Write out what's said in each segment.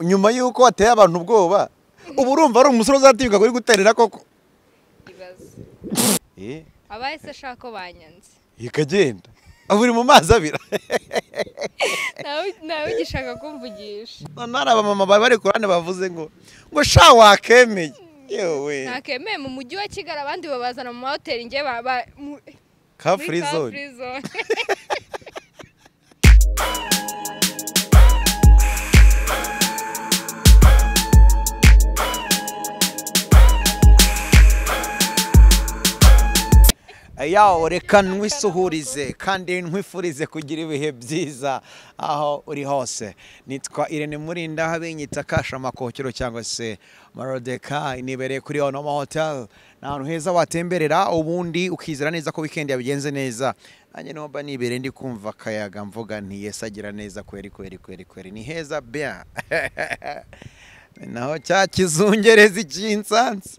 nyuma y'uko wateye abantu ubwoba ubu urumva ari umusore uzatibuka kuri guterera koko ikibazo Eh, abahise ashaka ko banyanze ikagenda uri mu mazi abira Ntawe- ntawe ugishaka kumvugisha noneho hari abamama bari bari ku ruhande bavuze ngo ngo sha wakemeye yewe ntakemeye mu mujyi wa kigali abandi babazana mu mahoteli ngewe baba mu- ka muri free car zone free zone yawe reka ntwisuhurize kandi nkwifurize kugira ibihe byiza aho uri hose nitwa irene murinda aho abinyita kashamakokero cyangwa se marodeka nibereye kuri ono hotel ni ahantu heza watemberera ubundi ukizera neza ko wikendi yabigenze neza nanjye numva nibere ndi kumva akayaga mvuga nti yesi agira neza kweri kweri kweri kweri ni heza bya naho cya kizungerezi cy'insansi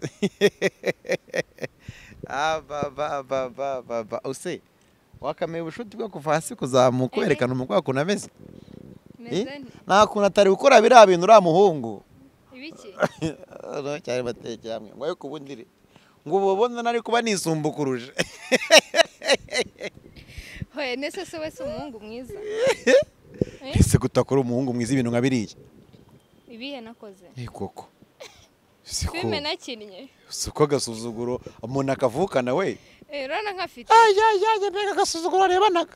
abababababa use wakamenya ubushuti bwo kuva hasi kuzamuka Eh. werekana umugore wakuntu ameze meze nte- nta kuntu atari gukora biriya bintu uriya muhungu ibiki noneho cyane batekeye hamwe ngo ayo kubundire ngo ubu ubona nari kuba nisumba ukuruje hoye nese se wese umuhungu mwiza ese gutakora umuhungu mwiza ibintu nka biriya ibihe nakoze ni koko si ko filime nakinnye si ko agasuzuguro umuntu akavukana we Eh, urabona nkafite ayayaya mbega agasuzuguro arebanaga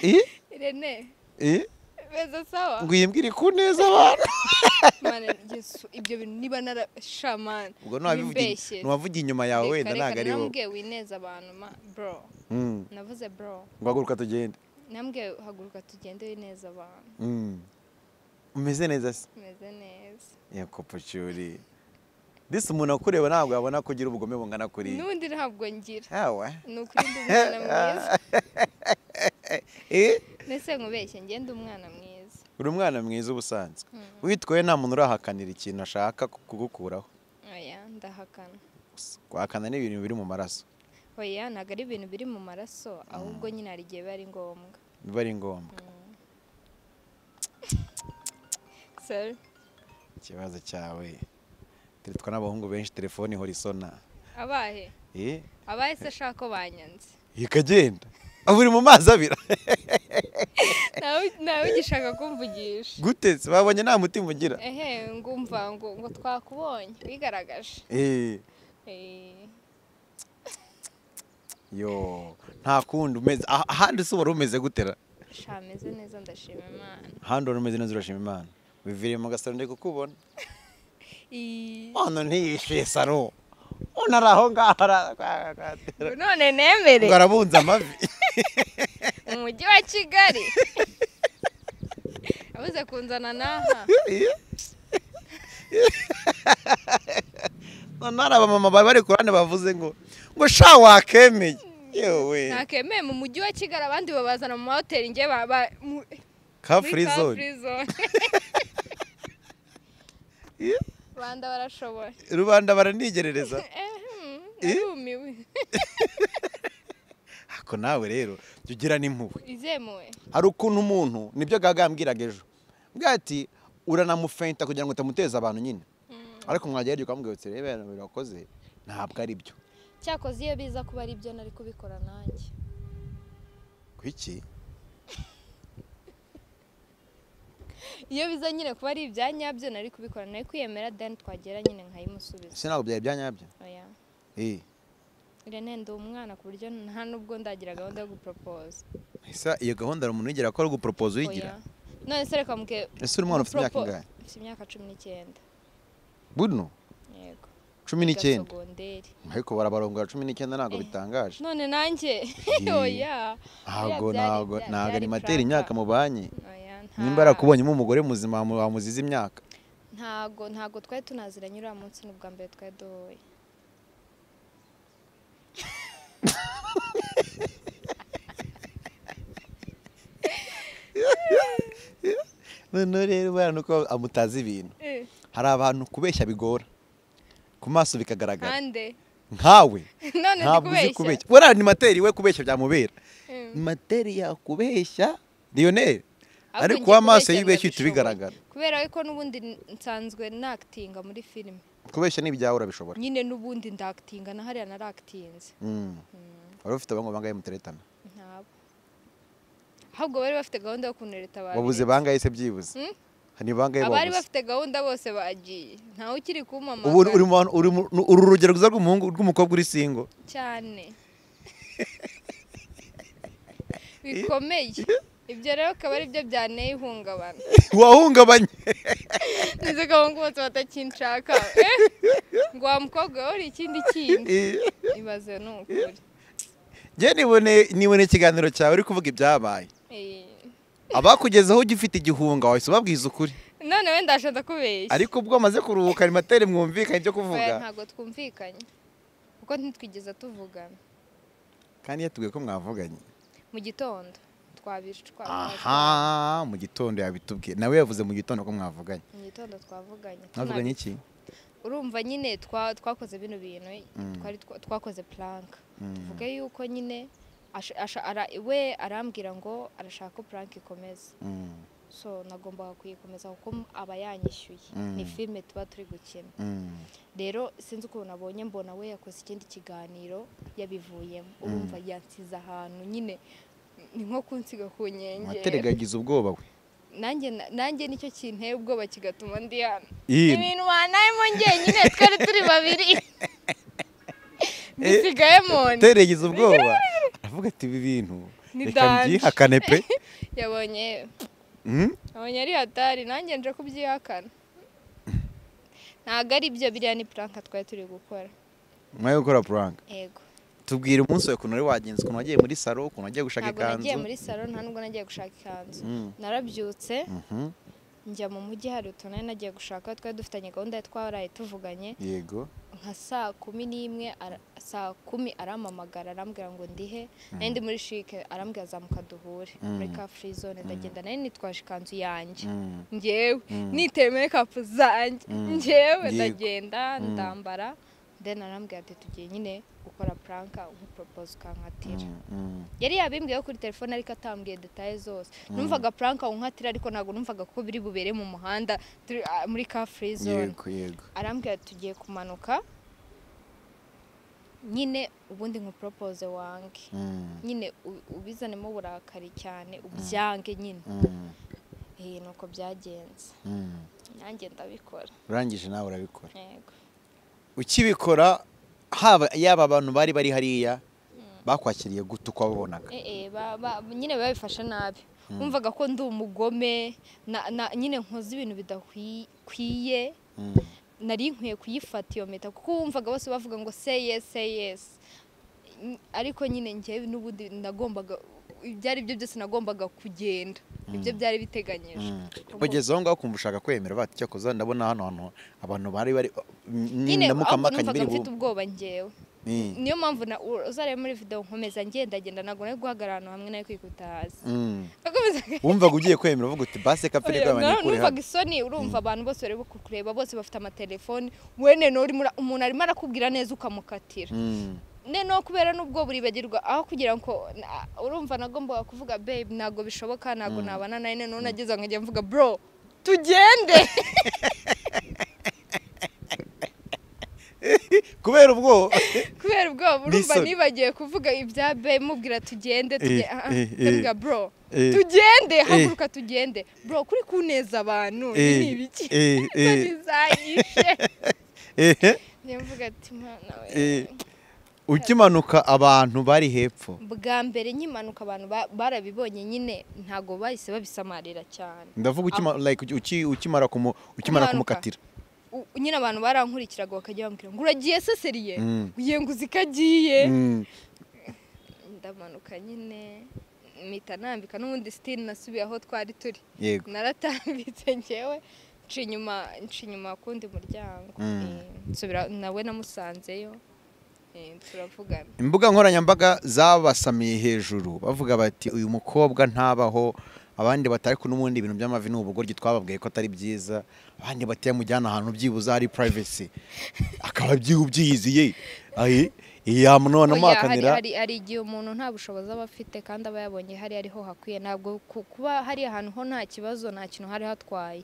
Eh? irene Eh? beza sawa ngo iyimbwire ku neza abantu Mana, Yesu, ibyo bintu niba narashamana ubwo ntiwavuga inyuma yawe wenda ntabwo ari wowe nambwiye wineza abantu ma bro Mm. navuze bro ngo haguruka tugende nambwiye haguruka tugende wineza abantu Mm. umeze neza se meze neza yego pucyuri disi umuntu ukureba ntabwo yabona ko ugira ubugome bungana kuriya n'undi ntabwo ngira hawa ni ukuri ndi umwana mwiza Eh? mbese nkubeshye ngende umwana mwiza uri umwana mwiza ubusanzwe witwaye nta muntu urahakanira ikintu ashaka kugukuraho oya ndahakana kwakana ni ibintu biri mu maraso oya ntabwo ari ibintu biri mu maraso ahubwo nyine hari igihe biba ari ngombwa biba ari ngombwa Sorry. ikibazo cyawe titwa n'abahungu benshi telefone ihora isona abahe Eh? abahe se ashaka ko banyanze ikagenda uri mu mazi abira Ntawe- ntawe ugishaka kumvugisha gute se babonye nta mutima ugira ehe ngumva ngo ngo twakubonye wigaragaje Eh, Eh, yo nta kundi umeze ah- ahandi se wari umeze gutera sha meze neza ndashima imana ahandi wari umeze neza urashima imana biviriye mu gasaro ndi kukubona Ii, ono ntiyishyuye saro ono ari aho ngaho ara- kwa- kwa- ubu none nemere ngo arabunze amavi mu mujyi wa kigali yabuze kunzana n'aha noneho hari abamama bari bari ku ruhande bavuze ngo ngo sha wakemeye yewe ntakemeye mu mujyi wa kigali abandi babazana mu mahoteli ngewe baba mu- ka muri free car zone free zone rwanda barashobora rubanda baranigerereza Ehem, Eh? narumiwe ako nawe rero jya ugira n'impuhwe izemuwe hari ukuntu umuntu nibyo gaga yambwiraga ejo mbwira ati uranamufenta kugira ngo utamuteza abantu nyine ariko mwajya hirya ukamubwira uti reba ibintu birakoze ntabwo ari byo cyakoze iyo biza kuba ari byo nari kubikora nanjye kuki iyo biza nyine kuba ari ibya nyabyo nari kubikora nari kwiyemera deni twagera nyine nkayimusubiza ese ntabwo byari ibya nyabyo oya Eh, irene ndi umwana ku buryo nta nubwo ndagira gahunda yo guporopoza ese iyo gahunda hari umuntu uyigera ko ari guporopoza uyigira Oya. none se reka mubwiye ese uri umwana ufite imyaka gupropo- ingahe mfite imyaka cumi n'icyenda buno yego cumi Niga n'icyenda sogonderi ariko barabarongora cumi n'icyenda ntabwo Eh. bitangaje none nanjye Eh. oya ntabwo byari- ntabwo byari- ntabwo byari animateri prank. imyaka mu banki oya nta- nimba yarakubonyemo umugore muzima wamu- wamuziza imyaka ntago ntago twari tunaziranye uriya munsi ni ubwa mbere twari duhuye noneho rero ubona nuko amutazi ibintu hari abantu kubeshya bigora ku maso bikagaragara kandi nkawe none ndi ntabwo uzi kubeshya kubeshya we arimateri we kubeshya byamubera Mm. materi yakubeshya lionel Ahubwo ariko ngiye amaso kubeshya y'ibeshya uhita ndabishoboye. ubigaragara kubera ko n'ubundi nsanzwe nakitinga muri filime kubeshya n'ibyawe urabishobora nyine n'ubundi ndakitinga na hariya narakitinze Mm. wari ufite abangahe bangahe muteretana ntabo ahubwo bari bafite gahunda yo kunereta abantu wabuze bangahe se byibuze Mm. ni bangahe abari wabuze bafite gahunda bose bagiye ntawe ukiri ubu kumpamagara uri mu bantu- uri mu- uri urugero rwiza rw'umuhungu rw'umukobwa uri singo cyane bikomeye ibyo rero akaba ari byo byanteye ihungabana wahungabanye nizo gahunda bose batakinshaka eh? ngo wa mukobwa we uri ikindi kindi ibaze ni ukuri njye nibone nibone ikiganiro cyawe uri kuvuga ibyabaye Eh. abakugezeho ugifite igihunga wahise ubabwiza ukuri none wenda ndashaka kubeshya ariko ubwo amaze kuruhuka arimateri mwumvikanye ibyo Oya, kuvuga ntabwo twumvikanye kuko ntitwigeze tuvugana kandi yatubwiye ko mwavuganye mu gitondo twabicwa aha mu gitondo yabitubwiye nawe yavuze mu gitondo ko mwavuganye mu gitondo twavuganye mwavuganye iki Tunabi- urumva nyine twa- twakoze bino bintu twari twa- twakoze plank tuvuge yuko nyine asha- asha- ara- we arambwira ngo arashaka ko plank ikomeza Mm, so nagombaga kuyikomeza kuko aba yanyishyuye ni filime tuba turi gukina mm, rero sinzi ukuntu abonye mbona we yakoze ikindi kiganiro yabivuyemo urumva yansize ahantu nyine ni nko kunsiga ku nkengero wateregagiza ubwoba we nanjye nanjye nicyo kinteye ubwoba kigatuma ndi hano Iyi- ibintu banayemo njyenyine twari turi babiri dusigayemo wateregiza ubwoba aravuga ati ibi bintu Ni reka danje." mbyihakane pe yabonye Mm, yabonye ari hatari nanjye nje kubyihakana ntabwo ari byo biriya ni puranka twari turi gukora nyuma yo gukora puranka yego tubwira umunsi wawe ukuntu wari wagenze ukuntu wagiye muri saro ukuntu wagiye gushaka ntabwo nagiye ikanzu muri salo nta nubwo nagiye gushaka ikanzu Mm, narabyutse mhm, njya mu mujyi hari utuntu nari nagiye gushaka twari dufitanye gahunda ya twaraye tuvuganye yego nka saa kumi n'imwe ara- saa kumi arampamagara arambwira ngo ndihe nari ndi muri shike arambwira zamuka duhure muri ka free zone ndagenda nari nitwaje ikanzu yanjye Mm. ngewe Mm. niteye mekapu zanjye Mm. ngewe Yego. ndagenda ndambara then arambwira ati tugiye nyine gukora puranka nk'uporopoze ukankatira Mm, mm. yari yabimbwiyeho kuri telefone ariko atambwiye detaye zose numvaga puranka unkatira ariko ntabwo numvaga ko biri bubere mu muhanda turi- ah, muri ka free zone yego yego arambwira ati tugiye kumanuka nyine ubundi nkupropoze wange Mm, nyine u- ubizanemo uburakari cyane ubyange nyine mm, iyi ni uko byagenze mm. nanjye ndabikora urangije nawe urabikora yego ukibikora haba yaba abantu bari bari hariya bakwakiriye gute uko wabonaga Eh, eh, ba- ba- nyine babifashe nabi wumvaga ko ndi umugome na- na- nyine nkoze ibintu bidakwiye Mm. nari nkwiye kuyifata iyo mpeta kuko wumvaga bose bavuga ngo say yes say yes N- ariko nyine njyewe n'ubundi nagombaga ibyo ari byo byose nagombaga kugenda ibyo byari biteganyije Ubwo- kugeza aho ngaho ukumva ushaka kwemera bati cyakoze ndabona hano hantu abantu bari bari nyine ndamuka ahubwo mpakanyi numvaga biri mfite bube ubwoba njyewe Mm, niyo mpamvu na u- uzareba muri video nkomeza ngendagenda ntabwo nari guhagarara ahantu hamwe nari kwikuta hasi mm. Nakomezaga- wumvaga ugiye kwemera uvuga uti basi kapere Oya, bw'abantu na- ikure numvaga hano isoni urumva abantu bose bari kukureba bose bafite amatelefoni wene nuri muri- umuntu arimo arakubwira neza ukamukatira Mm, noneho kubera n'ubwo buribagirwa aho kugira ngo na- urumva nagombaga kuvuga babe ntabwo bishoboka ntabwo nabana nawe noneho nageze aho nkajya mvuga bro tugende kubera ubwoba kubera ubwoba urumva N'isoni. nibagiye kuvuga ibya babe mubwira tugende tugende Eh, ah, eh, eh. ndavuga bro Eh. tugende haguruka tugende bro kuri kuneza abantu ibi Eh, ni ibiki eh, eh. isoni zanyishe Ehe, njya mvuga ati mwana we eh, ukimanuka abantu bari hepfo bwa mbere nkimanuka abantu ba- barabibonye nyine ntabwo bahise babisamarira cyane ndavuga ukima- like uki- ukimara kumu- ukimara Kumanuka. kumukatira U- nyine abantu barankurikiraga bakajya bambwira ngo uragiye seseriye Mm. ugiye ngo uzi ko agiye Mm, ndamanuka nyine mpita nambika n'ubundi sitini nasubiye aho twari turi yego naratambitse ngewe nca inyuma nca inyuma kundi muryango Mm. Eh, nsubira nawe namusanzeyo Eh, turavugana imbuga nkoranyambaga zabasamiye hejuru bavuga bati uyu mukobwa ntabaho abandi batari ko n'ubundi ibintu by'amavi ni ubugoryi twababwiye ko atari byiza abandi bati yamujyana ahantu byibuze hari privacy akaba byihubyiyiziye yamnona Oya, hari- amakanira hari hari igihe umuntu nta bushobozi aba afite kandi aba yabonye hari ariho hakwiye ntabwo ku- kuba hari ahantu ho nta kibazo nta kintu hari hatwaye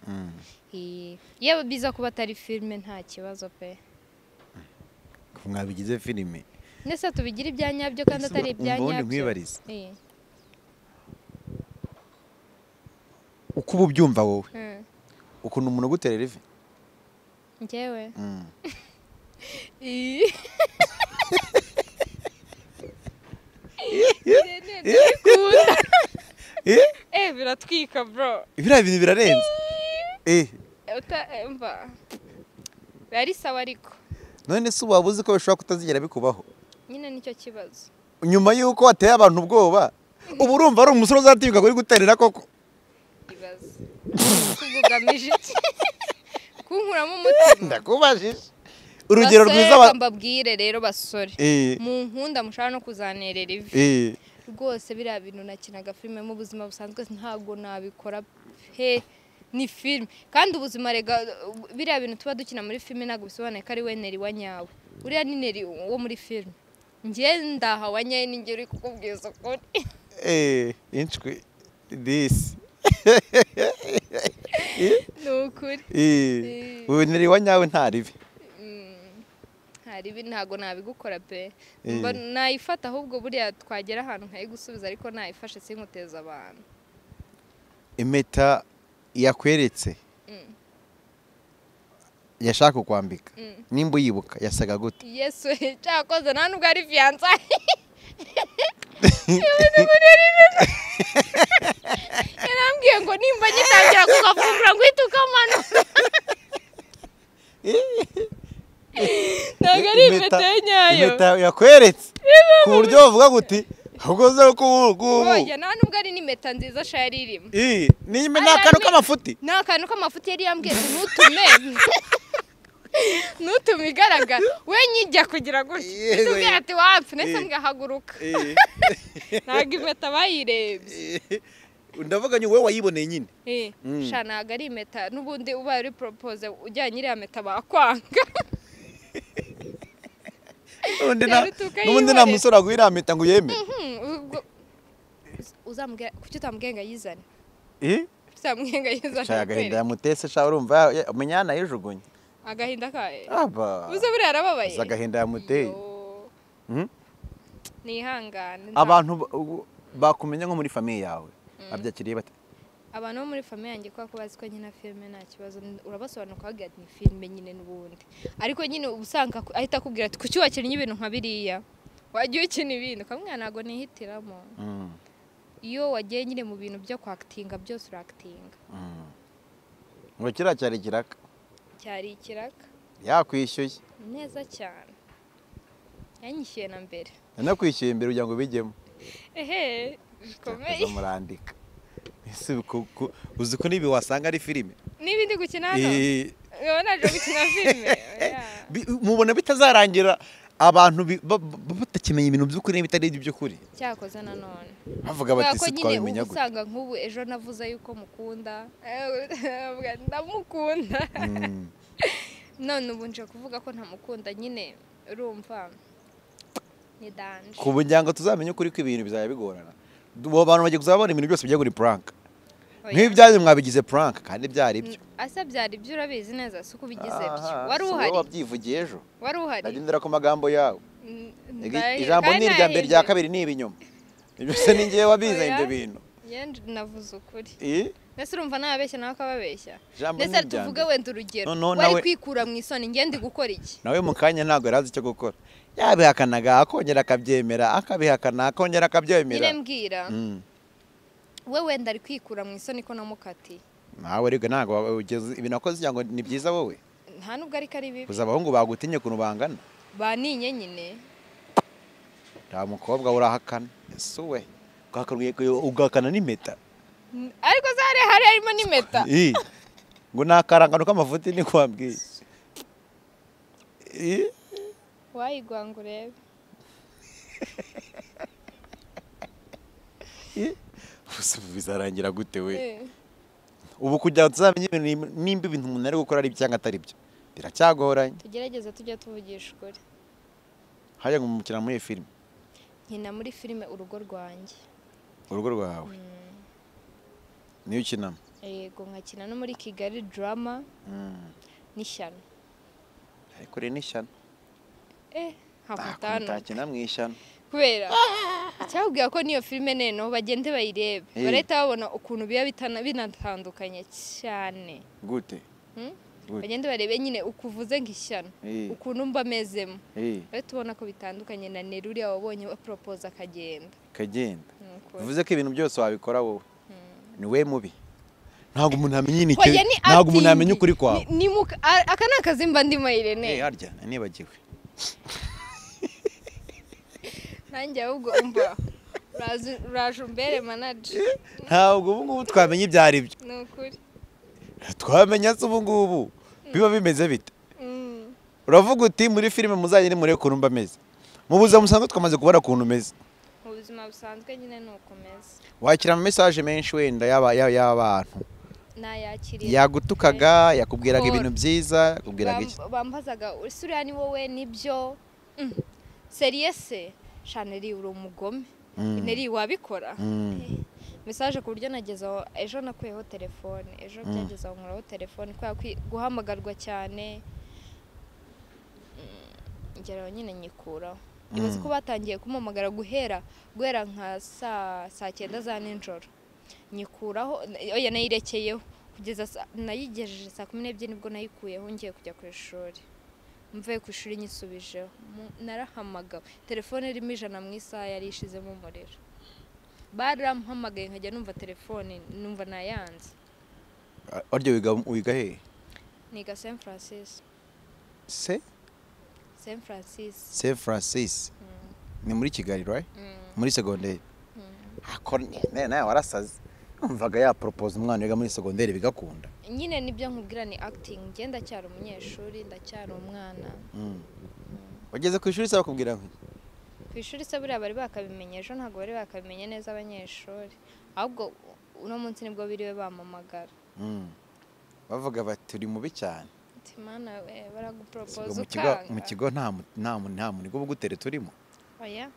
Eh, yewe biza kuba atari filime nta kibazo pe mwabigize filime ndetse tubigira ibya nyabyo kandi atari ibya ubundi nyabyo nkwibarize Eh, uko uba ubyumva wowe mm. ukuntu umuntu aguterera ivi njyewe Mm. Eh. Irene, Eh. ndabikunda. Eh, eh biratwika bro biriya bintu birarenze Eh, Uta- eh, mva biba ari sawa ariko none se waba uzi ko bishobora kutazigera bikubaho nyine nicyo kibazo nyuma y'uko wateye abantu ubwoba ubu urumva ari umusore uzatibuka kuri guterera koko ibibazo ubwo ugamije iki kunkuramo umutima ndakubajije urugero Basore, rwiza ba- reka mbabwire rero basore Eh, mu nkunda mushaka no kuzanerera ivi eh, rwose biriya bintu nakinaga filime mu buzima busanzwe ntabwo nabikora pe ni filime kandi ubuzima rega biriya bintu tuba dukina muri filime ntabwo bisobanuye ko ari we neri wa nyawe uriya ni neri wo muri filime njye ndaha wa nyawe ninjye uri kukubwiza ukuri eh, inshwi disi ni ukuri Eh. ubu nari wa nyawe nta ribi hari ibi ntabwo nabigukora pe Eh. Mba nayifata ahubwo buriya twagera ahantu nkayigusubiza ariko nayifashe sinkuteza abantu impeta yakweretse Mm. yashaka kukwambika Mm. nimba uyibuka yasaga gute yesu cyakoze nta nubwo ari fiyanza yarambwiye ngo nimba ngitangira kugafumbura ngo uhite ukamanura ntabwo ari Impeta- impeta ye nyayo impeta yakweretse ku buryo bavuga guti ahubwo uze kubugubu oya nta nubwo ari n'impeta nziza shaya irimo niba ni akantu k'amafuti ni akantu k'amafuti yari yambwiye ngo ntutume ntutume igaragara we nyijya kugira gutya Yego, itubwira ati wapfu ndetse Eh. mwahaguruka ntabwo impeta bayirebye ndavuga ngo wowe wayiboneye nyine Eh, Mm. sha ntabwo ari impeta n'ubundi ubaye uri poropoze ujyanye iriya mpeta bakwanga N'ubundi nta- Rero tukayibonera. n'ubundi nta musore wagwira impeta ngo uyemere Hmm, ubwo- Uz- uzamubwira kuki utamubwiye ngo ayizane Eh? Kuki utamubwiye ngo ayizane Shaka agahinda yamutese sha urumva ya- ya- umenya yanayijugunye agahinda kaye aba ubuze buriya arababaye uzi agahinda yamuteye Yo. Hmm? nihangane nta- abantu ba- ubu- bakumenya nko muri famiye yawe abyakiriye bate abantu bo muri famiye yanjye kubera ko bazi ko nyine filime nta kibazo urabasobanura ukavuga ati ni filime nyine n'ubundi ariko nyine uba usanga aku- ahita akubwira ati kuki wakinnye ibintu nka biriya wagiye ukina ibindi ukamubwira ntabwo nihitiramo Mm, iyo wagiye nyine mu bintu byo kwakitinga byose urakitinga mm. ngo kiriya cyari kiraka cyari ikiraka yakwishyuye neza cyane yanyishyuye na mbere yanakwishyuye imbere kugira ngo bijyemo ehe bikomeye murandika ese ku- ku- uzi ko n'ibi wasanga ari filime n'ibindi gukina hano Eh, wowe naje gukina filime oya. bi- mubona bitazarangira abantu bi- ba- ba- batakimenya ibintu by'ukuri n'ibitari ibyo by'ukuri cyakoze nanone bavuga kubera bati ko si nyine uba twabimenya gute usanga nk'ubu ejo navuze yuko mukunda avuga ati, ndamukunda Mm, none ubu nje kuvuga ko ntamukunda nyine urumva ni danje ku muryango tuzamenye ukuri ko ibintu bizajya bigorana abo bantu bagiye kuzabona ibintu byose bijya kuri puranka Oya. nk'ibyanyu mwabigize puranka kandi byari byo asa byari ibyo urabizi neza si uko ubigize byo Aha, wari si wowe uhari wabyivugiye ejo wari uhari ndagendera ku magambo yawe Mm, Igi- ndahe- ijambo kandi ni irya mbere nahebye. irya kabiri ni ibinyoma Ibyo byose ni ngewe wabizanye Oya. ibyo bintu Nge nje navuze ukuri Eh, mbese urumva nababeshya nawe akababeshya ijambo ni ndetse irya tuvuge mbere. wenda urugero Noneho wari nawe- kwikura mu isoni ngendi gukora iki nawe mu kanya ntabwo yari azi icyo gukora yabihakanaga akongera akabyemera akabihakana akongera nyine akabyemera mbwira Mm. we wenda ari kwikura mu isoni ko namukatiye nawe rero ntabwo wa- ugeze ibintu wakoze cyangwa ni byiza wowe nta nubwo ariko ari bibi gusa abahungu bagutinye ukuntu bangana baninye nyine nta mukobwa urahakana ese we ugahakana- ugahakana n'impeta N- ariko se hari hari harimo n'impeta Ih, ngo ni akarangano k'amavuta ni kwambwiye Ih, wayigwa ngo urebe ih. Ubuse ubu bizarangira gute we Eh, ubu kugira ngo tuzamenye ibintu nim- nimba ibintu umuntu ari gukora ari byo cyangwa atari byo biracyagoranye tugerageze tujye tuvugisha ukuri hajya gukina muri iyi filime nkina muri filime urugo rwanjye urugo rwawe niyo ukinamo yego nkakina no muri kigali drama Mm. n'ishyano ariko uri n'ishyano eh ntakuntu nkakutanu utakina mu ishyano kubera icyababwira ko n'iyo filime neno bagende bayirebe Eh. barahita babona ukuntu biba bitana- binatandukanye cyane gute Hmm? Gute? bagende barebe nyine ukuvuze nk'ishyano Eh. ukuntu mba amezemo Eh, rero tubona ko bitandukanye na neruriya wabonye baporopoza akagenda kagenda Nuko- bivuze ko ibintu byose wabikora wowe ni we mubi ntabwo umuntu amenya inite Hoya ni ntabwo umuntu acting. amenya ukuri kwawe Ni- ni muka- a- aka ni akazi mba ndimo Irene Eh, harya nibagiwe nanjye ahubwo umva urazi- uraje umbere manaje ntabwo ubu ngubu twamenya ibyo ari byo ni ukuri twamenya se ubu ngubu biba bimeze bite Mm. uravuga uti muri filime muzagende murebe ukuntu mba ameze mu buzima musanzwe twamaze kubona ukuntu umeze mu buzima busanzwe nyine ni ukomeza wakira ama message menshi wenda y'aba- y'aba- y'abantu nayakiriye yagutukaga yakubwiraga Paul. ibintu byiza yakubwiraga iki Bam- bambazaga ese uriya ni wowe nibyo Mm. seriye se shaneri uri umugome Mm. neri wabikora Mm. mesaje ku buryo nageze aho ejo nakuyeho telefone ejo byageze aho nkuraho telefone kubera ko guhamagarwa cyane Mm, ngera aho nyine nyikuraho ibaze ko batangiye kumamagara guhera guhera nka saa saa cyenda za nijoro nyikuraho oya nayirekeyeho kugeza sa- nayigejeje saa kumi n'ebyiri nibwo nayikuyeho ngiye kujya ku ishuri mvuye ku ishuri nyisubijeho Mu- narahamagawe telefone irimo ijana mu isaha yari ishizemo umuriro baramuhamagaye nkajya numva telefone numva nayanze aryo wiga wiga hehe niga san francis se san francis se francis ni muri kigali right muri segonderi ako ne- nawe warasaze numvaga yaporopoza umwana wiga muri segonderi bigakunda nyine nibyo nkubwira ni acting njye ndacyari umunyeshuri ndacyari umwana Mm. wageze ku ishuri se bakubwira ngo ku ishuri se buriya bari bakabimenye ejo ntabwo bari bakabimenye neza abanyeshuri ahubwo uno munsi nibwo biriwe bamamagara Mm. bavuga bati uri mubi cyane Ati, mana we Siga baraguporopoza mu kigo ukanga mu kigo nta mu- nta mu- nta munigo bugutere turimo oya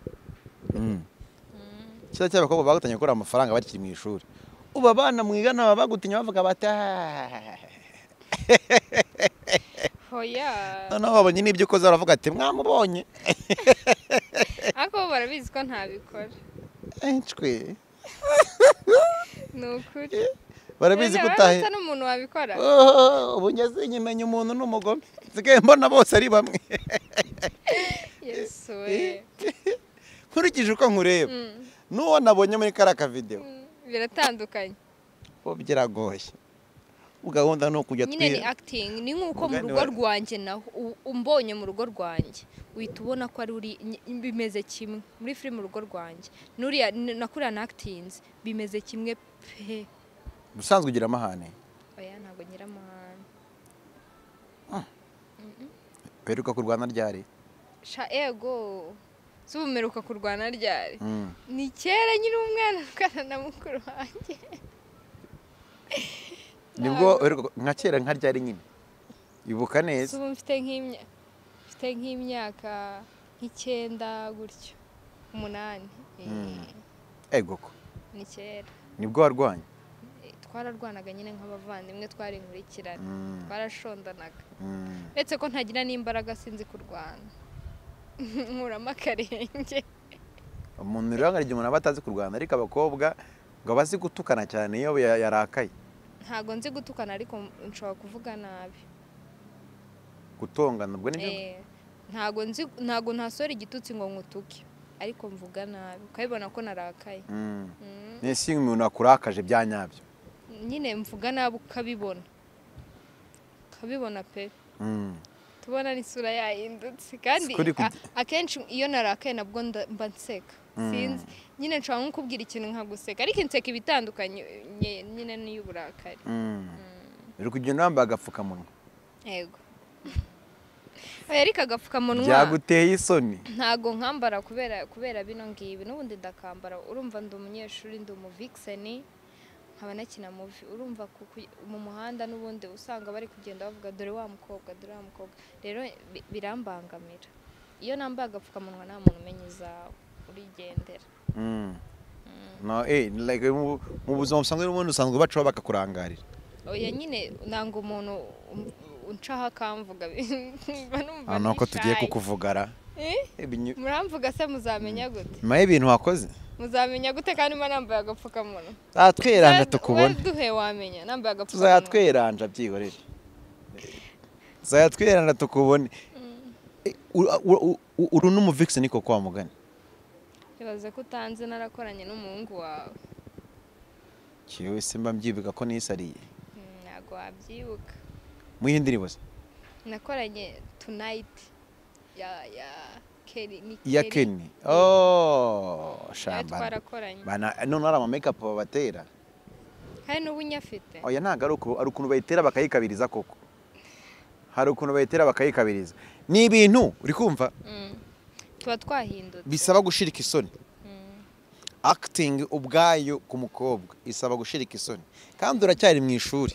kiza cy'abakobwa bagutangiye gukora amafaranga bakiri mu ishuri ubu abana mwigana baba bagutinya bavuga bati oya noneho babonye n'ibyo ukoze baravuga ati mwamubonye ariko bo barabizi ko ntabikora ncwe ni ukuri barabizi ko Oya, utahe urabona n'umuntu wabikora Oh, ubu ngeze nyimenya umuntu ni umugome nsigaye mbona bose ari bamwe yesu we nkurikije uko nkureba Mm. n'uwo nabonye muri kariya kavidewo Mm, biratandukanye ubu biragoye ubu gahunda ni ukujya nyine ni twiha acting ni nk'uko mu Mugani rugo wa- rwanjye naho u- umbonye mu rugo rwanjye uhita ubona ko ari uri ny- bimeze kimwe muri filime mu rugo rwanjye n'uriya n- nakuriya na actinze bimeze kimwe pe ubusanzwe ugira amahane oya ntabwo ngira amahane uheruka kurwana ryari sha ego si ubu mperuka kurwana ryari Mm. ni kera nyiri umwana ndwana na mukuru wanjye nibwo uheruka- nka kera nka ryari nyine ibuka si neza ubu mfite nk'imya- mfite nk'imyaka nk'icyenda gutyo umunani Mm. Eh. egoko ni kera nibwo warwanye Eh, twararwanaga nyine nk'abavandimwe twari inkurikirane Mm. twarashondanaga Mm. uretse ko ntagira n'imbaraga sinzi kurwana nkuramo akarenge umuntu rero nkarya umuntu aba atazi kurwana ariko abakobwa ngo aba azi gutukana cyane iyo ya- yarakaye ntago nzi gutukana ariko nshobora kuvuga nabi gutongana ubwo nibyo Eh, ntago nzi ntago ntasora igitutsi ngo nkutuke ariko mvuga nabi ukabibona ko narakaye Mm. Mm. n'isi iyo umuntu akurakaje bya nyabyo nyine mvuga nabi ukabibona ukabibona pe Mm. tubona n'isura yahindutse kandi Sikuri a- kujya- akenshi iyo narakaye nabwo nda- mba nseka sinzi nyine nshobora nko kubwira ikintu nkaguseka ariko inseka iba itandukanye nye- nyine n'iy'uburakari Mm. uri kugenda wambaye agapfukamunwa yego oya ariko agapfukamunwa byaguteye isoni ntago nkambara kubera kubera bino ngibi n'ubundi ndakambara urumva ndi umunyeshuri ndi umuvikiseni nkaba nakina muvi urumva ku- ku- mu muhanda n'ubundi usanga bari kugenda bavuga dore wa mukobwa dore wa mukobwa rero bi- birambangamira iyo nambaye agapfukamunwa nta muntu umenya uza urigendera Mm. No, eh, like, mu mu buzima busanzwe n'ubundi usanzwe bacaho bakakurangarira oya nyine nanga umuntu um- uncaho akamvuga mba numva aha nuko tugiye nishaye. kukuvugara Eh? Ibinyu- muramvuga se muzamenya gute nyuma y'ibintu wakoze muzamenya gute kandi mba nambaye agapfukamunwa zatweranja Wa- tukubona waduhe wamenya nambaye agapfukamunwa tuzayatweranja byihorere tuzayatweranja tukubone Eh, u- u- u- u- uru n'umuvikisi niko kwa mugani ibaze ko utanze narakoranye n'umuhungu wawe kiwe simba mbyibuka ko nisariye Mm, ntabwo wabyibuka muyihe ndirimbo se nakoranye tunayiti ya ya keri ni iya keni oh nayo shamba twarakoranye Bana- none hari amamekapu babatera hari n'ubu nyafite oya ntabwo ari uku- hari ukuntu bayitera bakayikabiriza koko hari ukuntu bayitera bakayikabiriza ni ibintu uri kumva Mm. tuba twahindutse bisaba gushirika isoni Mm. akitingi ubwayo ku mukobwa isaba gushirika isoni kandi uracyari mu ishuri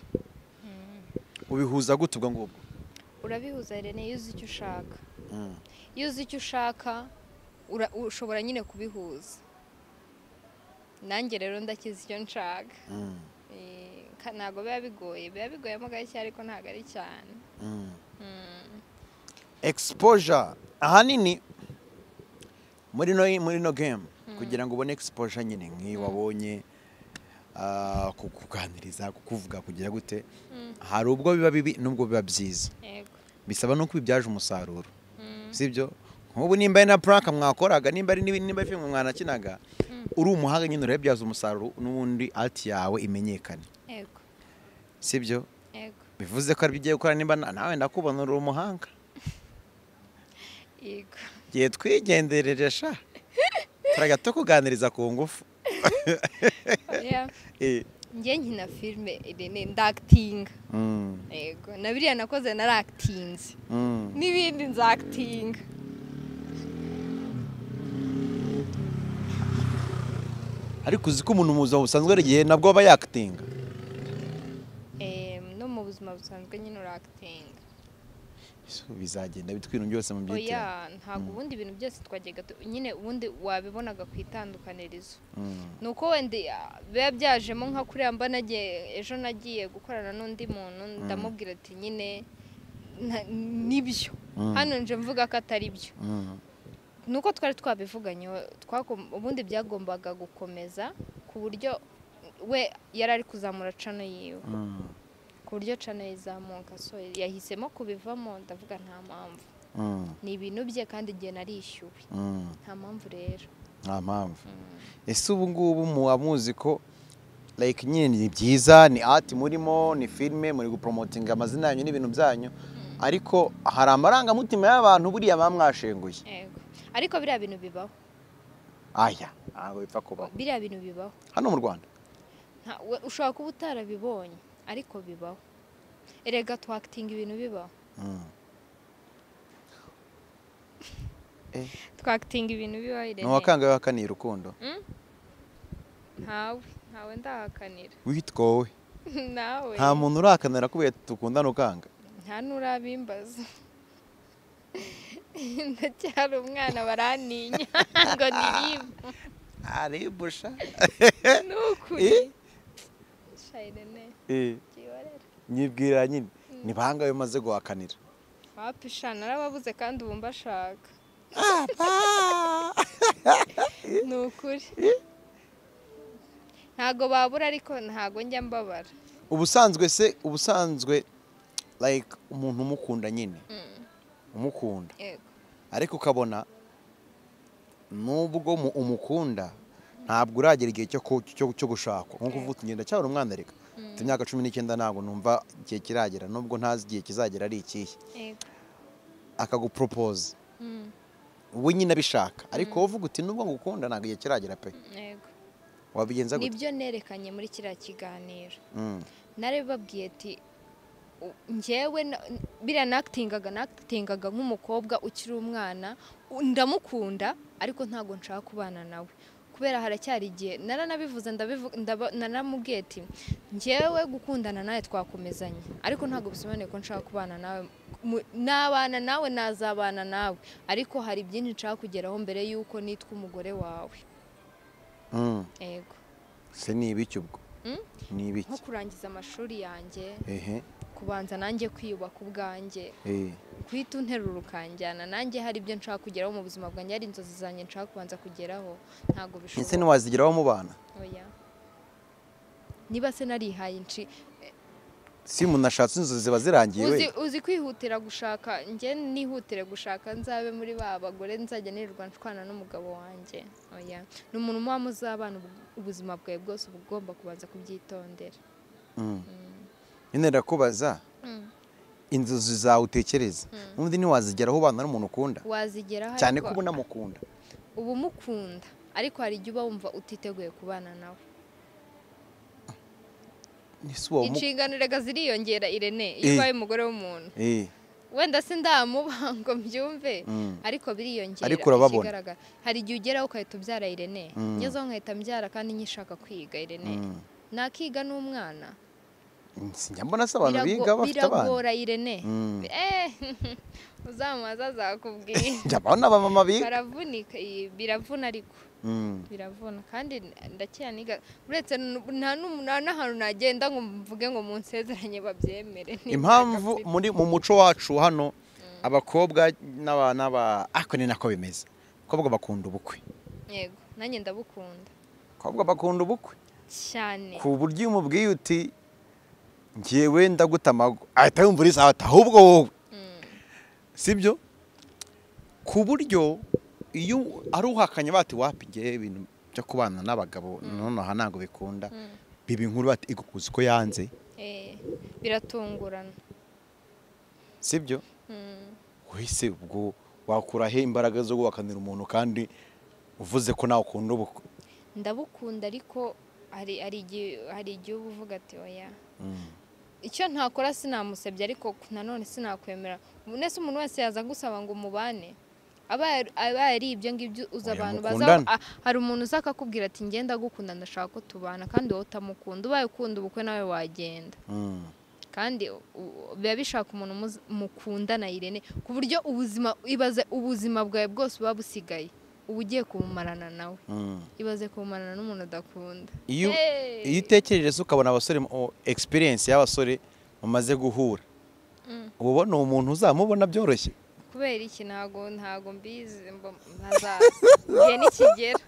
ubihuza gute ubwo ngubwo urabihuza rene iyo uzi icyo ushaka iyo uzi icyo ushaka ura- ushobora nyine kubihuza nanjye rero ndakizi icyo nshaka Eh, ka- ntabwo biba bigoye biba biguyemo gake ariko ntabwo ari cyane Mm. exposure ahanini muri no muri no game kugira ngo ubone exposure nyine nk'iyo wabonye ah, kukuganiriza kukuvuga kugira gute Mm. hari ubwo biba bibi n'ubwo biba byiza yego bisaba no kubibyaje umusaruro Mm. sibyo nk'ubu nimba ari na prank mwakoraga nimba ari n'ibindi nimba ari filime mwanakinaga uri umuhanga nyine urabibyaza umusaruro n'ubundi ati yawe imenyekane yego sibyo yego bivuze ko aribyo ugiye gukora nimba na- nawe ndakubona uri umuhanga yego gihe twigenderere sha turajya tukuganiriza ku ngufu Yeah. Eh, njye nkina filime irene ndakitinga mm, yego na biriya nakoze narakitinze mm. n'ibindi nzakitinga ariko uzi ko umuntu mu buzima busanzwe hari igihe nabwo aba yakitinga no mu buzima busanzwe nyine urakitinga Ese ubu bizagenda bitwira byose mu byitiro oya ntabwo ubundi ibintu byose twajyaga tu- nyine ubundi wabibonaga ku itandukanirizo Mm, ni uko wenda ya- biba byajemo nka kuriya mba nagiye ejo nagiye gukorana n'undi muntu ndamubwira ati nyine nta- nibyo Mm. hano nje mvuga ko atari byo mm, ni uko twari twabivuganye twagom- ubundi byagombaga gukomeza ku buryo we yari ari kuzamura cano yiwe mm, ku buryo cano yizamuka so yahisemo kubivamo ndavuga nta mpamvu mm, ni ibintu bye kandi igihe narishyuwe mm. nta mpamvu rero nta mpamvu ese ubu ngubu muba muzi ko like nyine ni byiza ni ati murimo ni filime muri gupromotinga amazina yanyu n'ibintu byanyu ariko hari amarangamutima y'abantu buriya baba mwashenguye yego ariko biriya bintu bibaho aya ntabwo bipfa kubaho biriya bintu bibaho hano mu rwanda Nta- we- ushobora kuba utarabibonye ariko bibaho erega twakitinga ibintu bibaho Mm. twakitinga ibintu bibaho ni irene uwakangaye wahakaniye urukundo ntawe ntawe ndahakanira witwa wowe nawe nta muntu urahakanira kubera dukundana ukanga nta n'urabimbaza ndacyari umwana barantinya ngo niribwa aribusha ni ukuri Eh? shayirene byihorera nyibwira nyine ni bangahe umaze guhakanira wapisha narababuze kandi ubu mbashaka ni ukuri ntago babura ariko ntago njya mbabara ubusanzwe se ubusanzwe like umuntu umukunda nyine umukunda yego ariko ukabona nubwo mu- umukunda ntabwo uragera igihe cyo ku- cyo- cyo gushakwa nkuko uvuga uti ngenda cyabura umwana reka mfite imyaka cumi n'icyenda ntabwo numva igihe kiragera nubwo ntazi igihe kizagera ari ikihe yego akaguporopoza Mm, we nyine abishaka ariko wowe uvuga uti nubwo ngukunda ntabwo igihe kiragera pe yego wabigenza gute nibyo nerekanye muri kiriya kiganiro Mm, narabibabwiye ati u- njyewe na- n- biriya nakitingaga nakitingaga nk'umukobwa ukiri umwana u- ndamukunda ariko ntabwo nshaka kubana nawe kubera haracyari igihe naranabivuze ndabivu- ndaba- naramubwiye ati ngewe gukundana nawe twakomezanye ariko ntabwo bisobanuye ko nshaka kubana nawe Mu- nabana nawe nazabana nawe ariko hari byinshi nshaka kugeraho mbere y'uko nitwa umugore wawe Mm. yego se ni ibiki ubwo Mm? ni nko ibiki kurangiza amashuri yanjye ehe kubanza nanjye kwiyubaka ubwanjye eh. guhita unterura ukanjyana nanjye hari ibyo nshaka kugeraho mu buzima bwanjye hari inzozi zanjye nshaka kubanza kugeraho ntabwo ese bishoboka ntiwazigeraho mu bana oya niba se narihaye inshi si umuntu ashatse inzozi ziba zirangiye we uzi, uzi kwihutira gushaka njye nihutire gushaka nzabe muri ba bagore nzajya nirirwa nshwana n'umugabo wanjye oya ni umuntu muba muzabana ubu- ubuzima bwawe bwose uba ugomba kubanza kubyitondera Mm. nyine ndakubaza Mm. inzozi zawe utekereza n'ubundi ntiwazigeraho ubana n'umuntu ukunda wazigeraho cyane ariko ko uba unamukunda uba umukunda ariko hari igihe uba wumva utiteguye kubana nawe Ese uwo mu- inshingano rega ziriyongera irene iyo Eh. ubaye umugore w'umuntu Eh, wenda se ndamuba ngo mbyumve mm. ariko biriyongera Ariko urababona. ikigaragara. hari igihe ugeraho ukahita ubyara irene Mm. ngezeho nkahita mbyara kandi nyishaka kwiga irene Mm. nakiga n'umwana Sinjya mbona se abantu Birago- biga bafite abana biragora irene Mm. eh uzamubaza azakubwira njya mbona abamama biga baravunika iyi- biravuna ariko Mm. biravuna kandi ndakira niga uretse n- nta n'umu- nta n'ahantu nagenda ngo mvuge ngo munsezeranye babyemere Ni- impamvu muri mu muco wacu hano abakobwa n'aba n'aba ariko ni nako bimeze abakobwa bakunda ubukwe yego nanjye ndabukunda abakobwa bakunda ubukwe cyane ku buryo iyo umubwiye uti ngewe ndaguta amago ahita yumva uriza ati ahubwo wowe Mm. sibyo ku buryo iyo ari uhakanye bati wapi ngewe ibintu byo kubana n'abagabo noneho ntabwo bikunda Mm. biba inkuru bati igukuzi ko yanze Eh, biratungurana sibyo Mm. wese ubwo wakura he imbaraga zo guhakanira umuntu kandi uvuze ko nawe ukunda ubukwe ndabukunda ariko hari hari igihe hari igihe uba uvuga ati oya icyo ntakora sinamusebye ariko nanone sinakwemera nese umuntu wese yaza agusaba ngo mubane aba aba yari ibyo ngibyo uza Oya, abantu baza mukundane. ah, hari umuntu uza akakubwira ati ngenda gukunda ndashaka ko tubana kandi wowe utamukunda ubaye ukunda ubukwe nawe wagenda Mm. kandi u- u- biba bishaka umuntu muzi- mukundana irene ku buryo ubuzima ibaze ubuzima bwawe bwose buba busigaye uba ugiye kubumarana nawe Mm. ibaze kubumarana n'umuntu udakunda iyo Hey! iyo utekereje ukabona abasore mu- experience y'abasore bamaze guhura Mm. uba ubona uwo muntu uzamubona byoroshye kubera iki ntago ntago mbizi mba ntazaza igihe nikigera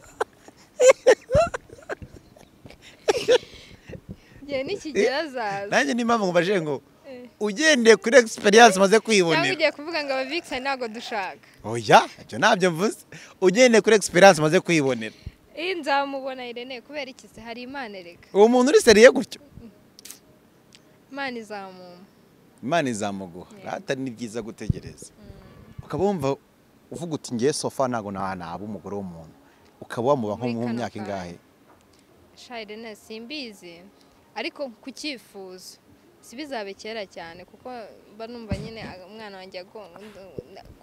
igihe nikigera azaza nanjye niyo mpamvu mbaje ngo Eh. ugendeye kuri experience maze cyangwa kwibonera ugiye kuvuga ngo ababikisa ntabwo dushaka oya ibyo ntabyo mvuze ugendeye kuri experience maze kwibonera iyi nzamubona irene kubera iki se hari imana ereka uwo muntu uri seriye gutyo imana izamuma imana izamuguha Yeah. rata ni byiza gutegereza ukaba wumva uvuga uti ngiye sofa ntabwo na- naba umugore w'umuntu ukaba wamuba nko Muri mu kano myaka kanya. ingahe sha irene simbizi ariko ku cyifuzo si bizabe kera cyane kuko mba numva nyine umwana wanjye agomba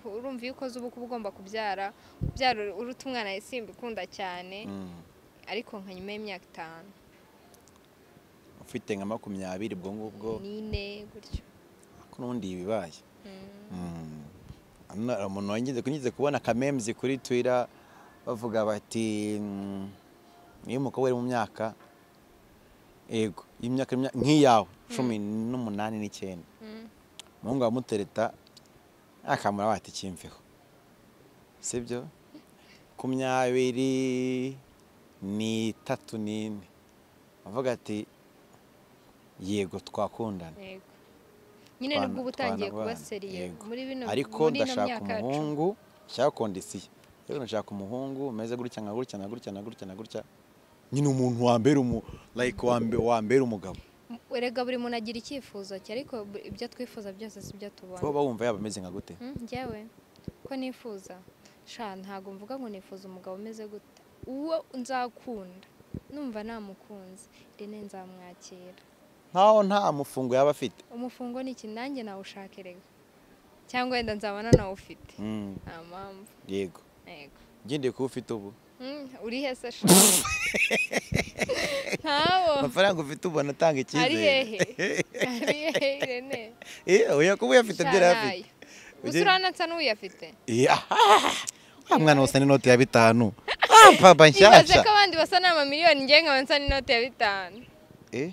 urumva iyo ukoze ubukwe uba ugomba kubyara kubyara uruta umwana yasimba ikunda cyane Mm. ariko nka nyuma y'imyaka itanu ufite nka makumyabiri ubwo ngubwo n'ine gutyo ko n'ubundi ibibaye Mm. Mm. Hano hari umuntu wangeze kunyuze kubona akamenzi kuri twira bavuga bati mm, iyo umukobwa ari mu myaka yego y'imyaka imya- nk'iyawe cumi n'umunani n'icyenda Mm. umuhungu aramutereta akamura bati kimveho sibyo makumyabiri n'itatu n'ine avuga ati yego twakundana yego nyine Twana- nibwo uba utangiye kuba twanabana, seriye yego. muri bino ariko muri ino ndashaka myaka yacu. umuhungu nshaka kondisiyo rero ndashaka umuhungu umeze gutya nka gutya nka gutya nka gutya nka gutya nyine umuntu wambera umu like wambe- wambera umugabo erega buri muntu agira icyifuzo cye ariko bu- ibyo twifuza byose si byo tubona wowe wumva yaba ameze nka gute Mm, njyewe ko nifuza sha ntabwo mvuga ngo nifuza umugabo umeze gute uwo nzakunda numva namukunze rene nzamwakira nkaho nta mufungo yaba afite umufungo ni iki nanjye nawushaka erega cyangwa wenda nzabona nawufite Mm, nta mpamvu yego yego ngendeye kuba ufite ubu Mm, uri he se sha? ntawo amafaranga ufite ubona atanga ari hehe icyizere ari hehe irene Eh, oya kuba uyafite Sha, ibyo yari afite nayo. gusa uranatsa n'uyafite Ya, wa mwana wose n'inoti ya bitanu Ah, papa ibaze nshyashya ko abandi basa n'amamiliyoni ngewe nkaba nsa n'inote ya bitanu Eh?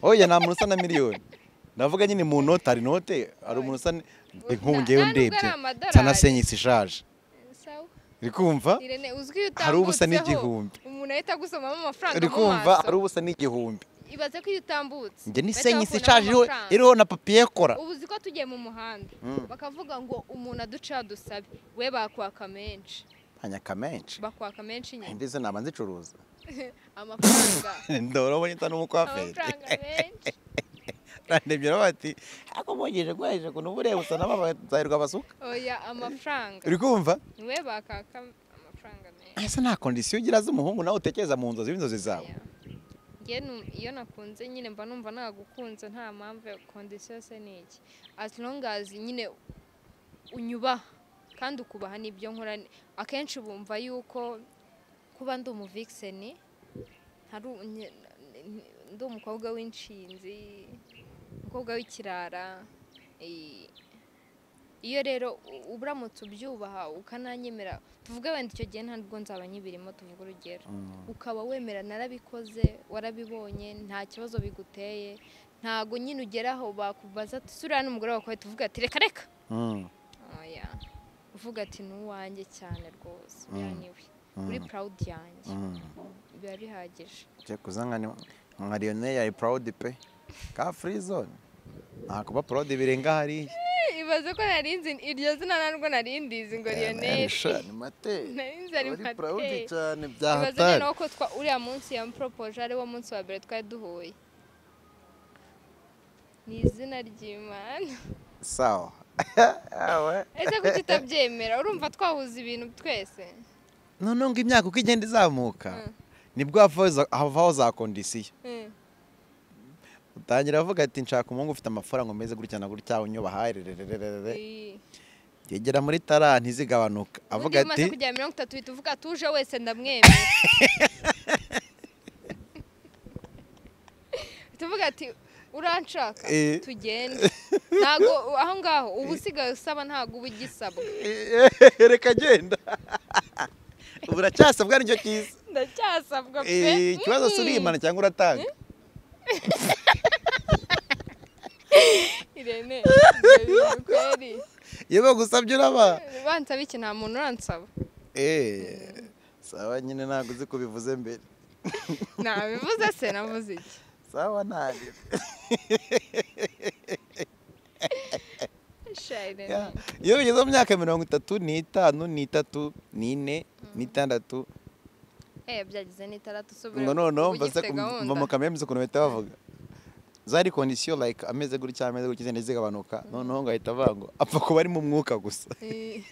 oya nta muntu usa na miliyoni ndavuga nyine mu note hari note hari umuntu usa nk'uwungeyeho nta nubwo ari ndebye amadolari. nsanasenyisi ishaje Sawa. uri kumva irene uzwi iyo Hari ubusa utambutseho, n'igihumbi. umuntu ahita agusomamo amafaranga uri mu kumva maso. hari ubusa n'igihumbi ibaze ko iyo utambutse njye bahita n'isenyisi bakunamo ishaje iriho- amafaranga. iriho na papiye kora ubu uzi ko tugiye mu muhanda Mm. bakavuga ngo umuntu aduca adusabe we bakwaka menshi ntanyaka menshi bakwaka menshi nyine mbese naba nzicuruza amafaranga ndabona ubonye nsa n'umukwaferi amafaranga menshi barandebye bati ariko mwogeje rwaje ukuntu uba ureba usa n'abazahirwa abasuka oya amafaranga uri kumva niwe bakwaka amafaranga menshi ese nta kondisiyo ugira z'umuhungu nawe utekereza mu nzozi w'inzozi zawe Ya. Nge nu- iyo nakunze nyine mba numva nagukunze nta mpamvu ya kondisiyo se ni iki as long as nyine unyubaha kandi ukubaha n'ibyo nkora akenshi bumva yuko kuba ndi umuvikiseni hari u- nye- n- ndi umukobwa w'inshinzi umukobwa w'ikirara eh, iyo rero u- uburamutse ubyubaha ukananyemera tuvuge wenda icyo gihe ntabwo nzaba nyibirimo tuvuge urugero ukaba wemera narabikoze warabibonye nta kibazo biguteye ntago nyine ugera aho bakubaza ati suriya n'umugore wawe tuvuga ati reka reka Mm. oya uvuga ati ni uwanjye cyane rwose Mm. uyu ni we uri Mm. purawudi yanjye Mm. biba bihagije Cye kuza nka ni- nka lionel yari proud pe ka free zone nta kuba proud birenga hariya ibaze ko nari nzi iryo zina narwo nari ndizi ngo riyoneri Sha, ni mate nari nzi ari Uri proud materi cyane ibaze nyine byahatari uko twa uriya munsi yamupropoje ari wo munsi wa mbere twari duhuye ni izina ry'imana sawa Awe. ese kuki utabyemera urumva twahuza ibintu twese noneho ngo imyaka uko igenda izamuka Mm. nibwo havaho za- havaho za kondisiyo Mm. utangira avuga ati nshaka umuhungu ufite amafaranga umeze gutya na gutya unyubaha rererererere Iyi. yegera muri tara ntizigabanuka undi avuga umaze ati kugera mirongo itatu uhita uvuga tuje wese ndamwemera tuvuga ati uranshaka Eh. tugende ntago aho ngaho uba usigaye usaba ntago uba ugisabwa reka agenda ubu uracyasabwa nicyo cyiza ndacyasabwa pe Eh, ikibazo si uriyimana cyangwa uratanga irene ibyo bintu kweri iyo bagusabye uraba bansaba iki nta muntu uransaba Eh, sawa nyine ntabwo uzi kubivuze mbere nabivuze se navuze iki sawa ntabwo Sha, Irene. Ya, iyo bigeze mu myaka mirongo itatu n'itanu n'itatu n'ine n'itandatu Eh, byagize n'itaratu subira ngo noneho uba mbaze ugifite gahunda. mu kamera mbizi ukuntu bahita bavuga zari kondisiyo like ameze gutya ameze gutya izindi zigabanuka noneho ngo ahita avuga ngo apfa kuba ari mu mwuka gusa Eh.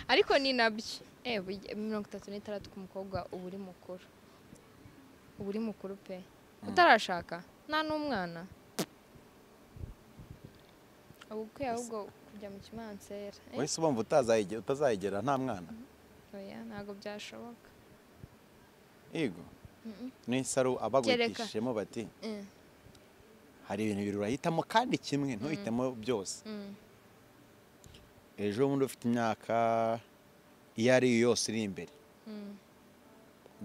ariko ni nabyo Eh, burya mirongo itatu n'itandatu ku mukobwa uba uri mukuru uba uri mukuru pe utarashaka nta n'umwana uba ukwiye ahubwo kujya mu kimansera Eh, wese ubumva utazayige- utazayigera nta mwana oya ntabwo byashoboka yego Mm-mm. n'isaro Kereka. abagurishijemo bati Eh, hari ibintu bibiri urahitamo kandi kimwe ntuhitemo byose mm. ejo bundi ufite imyaka iyo ari yo yose iri imbere Mm.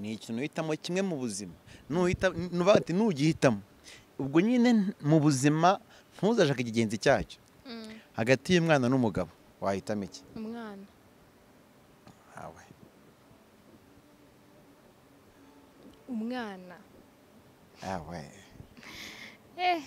ni ikintu uhitamo kimwe mu buzima Nuhita- nuba bati ntugihitamo ubwo nyine mu buzima ntuzashake ikigenzi cyacyo Mm. hagati y'umwana n'umugabo wahitamo iki umwana Awe. umwana Awe. eh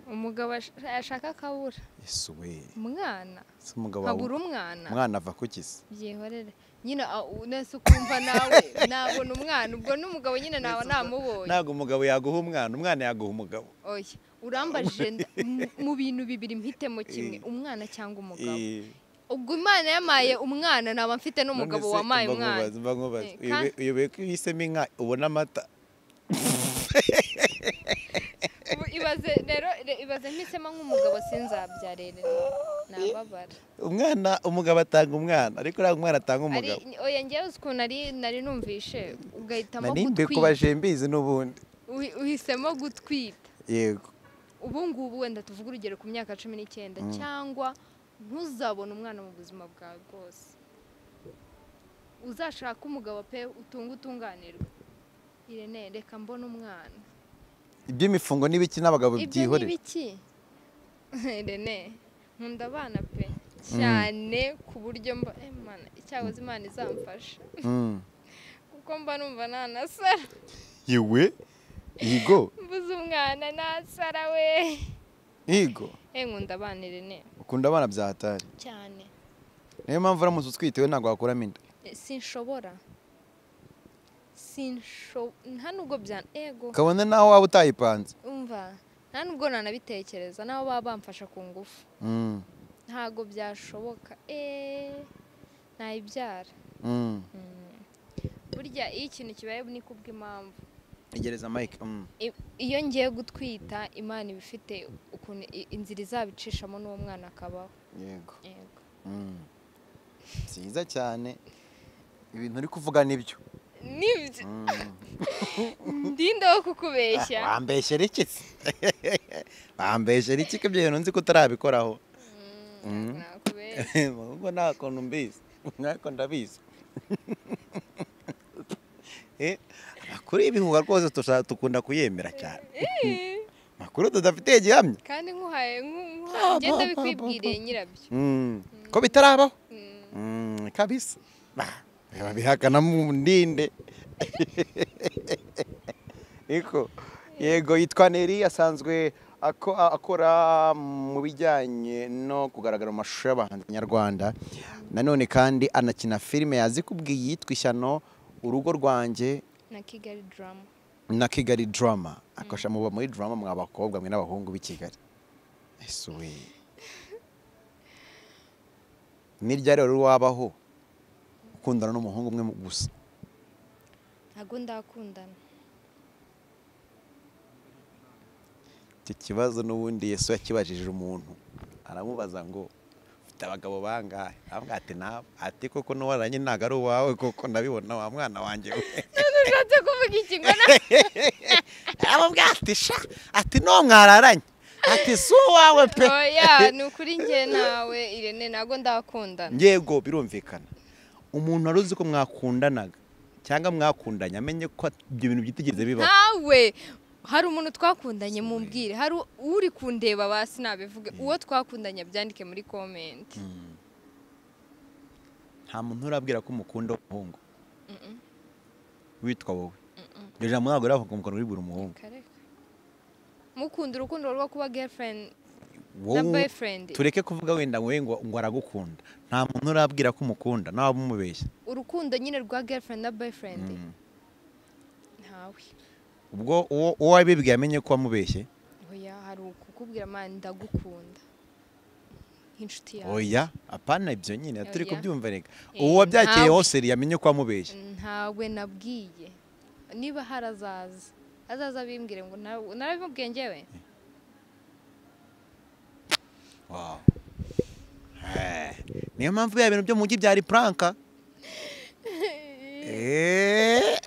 umugabo ash- ashaka akabura yesu we umwana si umugabo wawe habura umwana umwana ava ku kisi byihorere nyine a- u- nese ukumva nawe nabona umwana ubwo n'umugabo nyine nawe namubonye ntabwo umugabo yaguha umwana umwana yaguha umugabo oya urambajije nda- mu- mu bintu bibiri mpitemo kimwe Eh. umwana cyangwa umugabo Eh, ubwo imana yamaye umwana naba mfite none n'umugabo se wamaye mba umwana nkubaza, mba nkubaza. Eh, Uyobe- kandi- uyobewe ko uhisemo inka ubona amata Ubu ibaze ibaze rero ibaze mpisemo nk'umugabo sinzabyarere nababara umwana umugabo atanga umwana ariko uriya mwana atanga ari umugabo oya njyewe uzi ukuntu ari nari numvishe ugahitamo nanimbe gutwita kubaje mbizi n'ubundi Uhi- uhisemo gutwita yego ubu ngubu wenda tuvuge urugero ku myaka cumi n'icyenda cyangwa ntuzabone umwana mu buzima bwawe bwose uzashaka umugabo pe utunge utunganirwe irene reka mbone umwana iby'imifungo n'ibiki n'abagabo ibyo ni byihorera ibiki rene nkunda abana pe cyane ku buryo mba eh, mana icyahoze imana izamfasha Mm. kuko mba numva nanasara yewe yigo mbuze umwana nasara we yigo eh nkunda abana rene ukunda abana bya hatari cyane niyo mpamvu uramutse utwitewe ntabwo wakuramo inda Eh, sinshobora sinsho nta nubwo bya ego kabone naho waba utayipanze umva nta nubwo nanabitekereza naho baba bamfasha ku ngufu Mm, ntago byashoboka eee nayibyara mm. burya iyo ikintu kibaye ni kubw'impamvu Tegereza Mike. Mm. I- iyo ngiye gutwita imana iba ifite ukuntu i- inzira izabicishamo n'uwo mwana akabaho Yego. yego Mm. Byiza cyane. Ibintu uri kuvuga nibyo. nibyo Mm. ndinde wo kukubeshya Bambeshye riki? Bambeshye riki ko ibyo bintu nzi ko utarabikoraho. Mm, Mm. nakubeshya Ubwo nta kuntu mbizi. Nako ndabizi. Eh, amakuru y'ibihuha rwose tusha- tukunda kuyemera cyane. Amakuru tudafite gihamya. kandi nkuhaye nku- nkuhaye ngenda bikwibwiriye nyirabyo Mm. Ko bitarabaho. Mm. Mm, kabisa Bah, biba bihakana mu ndinde iko yego yitwa neri asanzwe ako- a- akora mu bijyanye no kugaragara mu mashusho y'abahanzi nyarwanda nanone kandi anakina filime yazikubwiye yitwa ishyano urugo rwanjye na kigali drama na kigali drama akasha muba muri drama mwa bakobwa mwe n'abahungu b'i kigali ese we nirya rero wabaho ukundana n'umuhungu umwe mu- gusa ntabwo ndakundana icyo kibazo n'ubundi yesu yakibajije umuntu aramubaza ngo ufite abagabo bangahe aramubwira ati nabo ati koko n'uwaranye ntabwo ari uwawe koko ndabibona wa mwana wanjye we ushatse kuvuga iki ngo na aramubwira ati sha ati n'uwo mwararanye ati si uwawe pe oya ni ukuri njye nawe irene ntabwo ndakundana yego birumvikana umuntu wari uzi ko mwakundanaga cyangwa mwakundanye amenye ko ibyo bintu byitigeze bibaho ntawe hari umuntu twakundanye mumbwire hari u- uri kundeba basi nabivuge uwo twakundanye abyandike muri komenti nta muntu urabwira ko umukunda umuhungu witwa wowe iryo jambo ntabwo riravuga ngo umukunda uribura umuhungu kareka mukunda urukundo rwo kuba girlfriend Wowe- boyfriend. tureke kuvuga wenda wowe ngo ngo aragukunda nta muntu urabwira ko umukunda nawe umubeshya urukundo nyine rwa girlfriend na boyfriend ntawe ubwo uwo uwo wabibwiye amenye ko wamubeshye oya hari ukukubwira mani ndagukunda nk'inshuti yawe oya apana ibyo nyine turi Oya. kubyumva reka Eh, uwo wabyakiriye ntawe. hose yamenye ko wamubeshya ntawe nabwiye niba hari azaza azaza bimbwire ngo "Na- narabimubwiye ngewe Wow. Eh, niyo mpamvu bya bintu byo mu mujyi byari puranka Eh.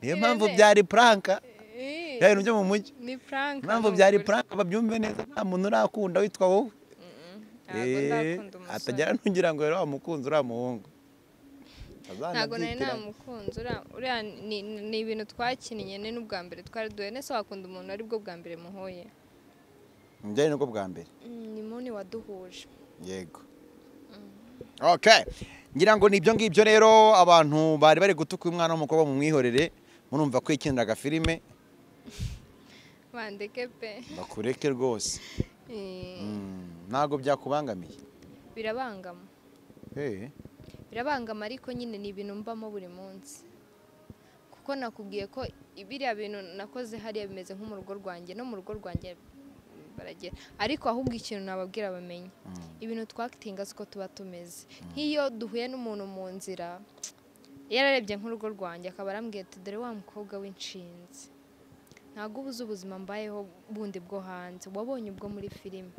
niyo mpamvu Irene. byari puranka bya bintu byo mu mujyi ni prank impamvu byari puranka babyumve neza nta muntu urakunda witwa wowe ntabwo Eh, ndakunda umusore atagera n'ugira ngo rero wamukunze uriya muhungu ntabwo nari Azanabyitiranya. namukunze uriya- uriya ni ni ibintu twakinnye ni n'ubwa mbere twari duhuye nese wakunda umuntu ari bwo bwa mbere muhuye Njyewe nibwo bwa mbere Mm, ni muni waduhuje yego okay ngira ngo ni ibyo ngibyo rero abantu bari bari gutuka umwana w'umukobwa mu mwihorere murumva ko yikinira agafilime bandeke pe bakureke rwose Eh, Mm, ntabwo byakubangamiye birabangama Eh, birabangama ariko nyine ni ibintu mbamo buri munsi kuko nakubwiye ko biriya bintu nakoze hariya bimeze nko mu rugo rwanjye no mu rugo rwanjye baragera ariko ahubwo ikintu nababwira bamenye ibintu twakitinga siko tuba tumeze nk'iyo duhuye n'umuntu mu nzira yararebye nk'urugo rwanjye akaba arambwira ati dore wa mukobwa w'inshinzi ntabwo uba uzi ubuzima mbayeho bundi bwo hanze wabonye ubwo muri filime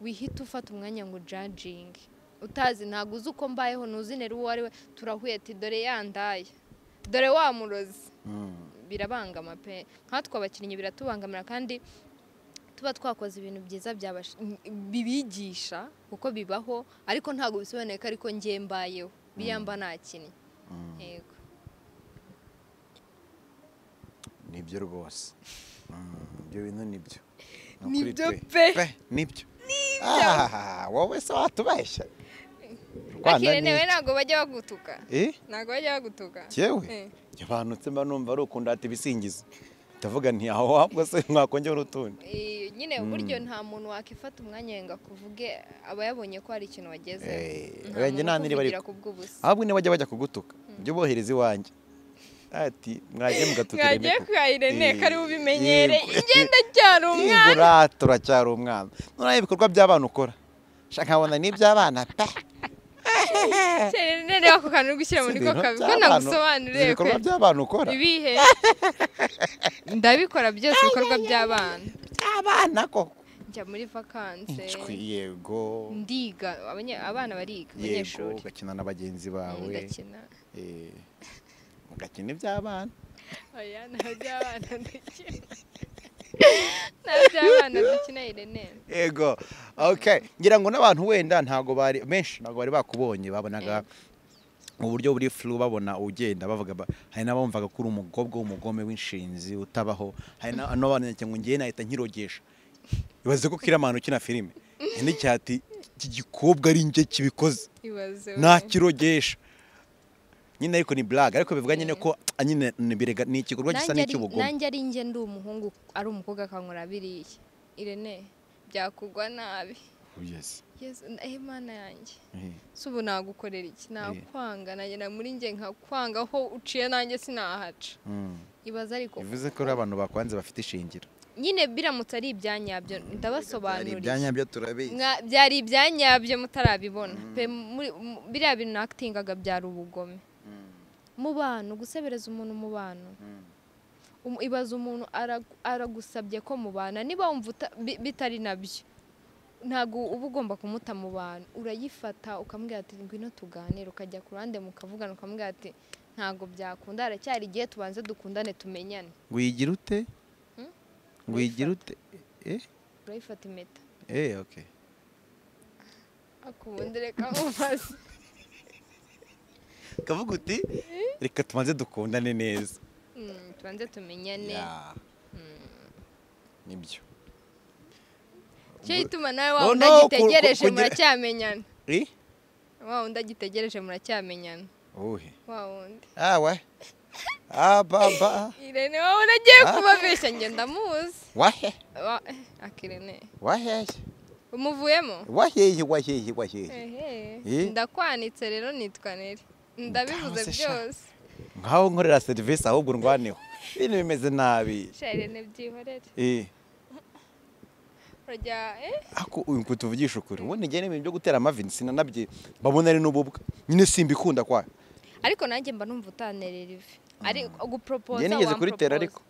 wihita ufata umwanya ngo ujajinge utazi ntabwo uzi uko mbayeho ntuzinere uwo ari we turahuye ati dore yandaye dore wa murozi birabangama pe nkatwe abakinnyi biratubangamira kandi tuba twakoze ibintu byiza byabasha- bibigisha kuko bibaho ariko ntabwo bisobanuye ko ariko njye mbayeho biriya mba nakinnye yego nibyo rwose Mm, ibyo bintu nibyo Nibyo ukuri pe. nibyo Ah, wowe se watubeshya Rwanda akire ni newe iki? ntabwo bajya bagutuka Eh? ntabwo bajya bagutuka jyewe Eh. njye abantu nsemba numva ari ukundata ibisingizo ndavuga nti aho wabwo se mwakongera utundi Eh, nyine buryo nta muntu wakifata umwanya yenga kuvuge aba yabonye ko hari ikintu wageze Eh, oya, njye nta niriba ariko. ku bw'ubusa ahubwo niba bajya bajya kugutuka ibyo bohereza iwanjye ati mwagiye mugatukira mwagiye imiku." kwa irene Eh, kari bubimenyere yego. ingenda cyane umwana Ingura turacyari umwana noneho ibikorwa by'abana ukora shaka nkabona n'iby'abana pe Irene rero ako kantu uri gushyira muri ko Ibintu kabi ko by'abana- nagusobanuriye ibikorwa kwe by'abana ukora ibihe ndabikora byose ibikorwa by'abana abana koko njya muri vakanse Ncwi, yego ndiga abanye- abana bariga yego abanyeshuri ugakina na bagenzi bawe ngakina eh, ugakina iby'abana oya nta by'abana dukina nta by'abana dukina Irene yego okay ngira ngo n'abantu wenda ntago bari benshi ntago bari bakubonye babonaga mu buryo buri flu babona ugenda bavuga ba- hari n'abumvaga ko uri umukobwa w'umugome w'inshinzi utabaho hari na- n'abantu cyangwa ngo ngewe nahita nkirogesha ibaze ko kiramana ukina filime indi cyati iki gikobwa ari njye kibikoze ibaze we. nakirogesha nyine ariko ni blague ariko bivuga nyine ko nyine ni birega- ni igikorwa gisa Nanjye ari- n'icy'ubugome nanjye ari njye ndi umuhungu ari umukobwa akankora biriya Irene byakugwa nabi Oh, yes. yesu eh, mana yanjye Eh, si ubu nagukorera iki nakwanga nagera muri njye nkakwanga aho uciye nanjye sinahaca mm. ibaze ariko bivuze ko ari abantu bakwanze bafite ishingiro nyine biramutse ari ibyanyabyo ndabasobanuriye byo turabizi Mwa- byari ibyanyabyo mutarabibona pe muri- mu- biriya bintu nakitingaga byari ubugome mu bantu gusebereza umuntu mu bantu Um- ibaze umuntu ara- aragusabye ko mubana niba wumva uta- bi- bitari nabyo ntabwo uba ugomba kumuta mu bantu urayifata ukamubwira ati ngwino tuganire ukajya ku ruhande mukavugana ukamubwira ati ntabwo byakunda haracyari igihe tubanze dukundane tumenyane wigira ute Hmm? wigira ute eh urayifata impeta eh okay akubundi reka nkubaze kavuga uti reka tumaze dukundane neza Mm, tubanze tumenyane Ya. nibyo cyo gituma nawe No, wa wundi no, ku- ku- agitegereje kugira- muracyamenyana eh wa wundi agitegereje muracyamenyana uhe wa wundi ah we ah baba irene wowe unagiye Ah. kubabeshya njye ndamuzi wahe Wa- eh, akirene wahehe umuvuyemo wahehe wahehe wahehe Ehe, Eh? ndakwanitse rero nitwa neri ndabivuze Ndahoze sha. byose nkaho nkorera serivisi ahubwo ndwaneho ibintu bimeze nabi sha irene byihorere eh urajya eh ako uyu ngo tuvugishe ukuri ubundi njye n'ibintu byo gutera amavini sinanabye mbabona ari n'ububwa nyine simbikunda kwa ariko nanjye mba numva utanerera ivi ari guporopoza njye nigeze kuritera ariko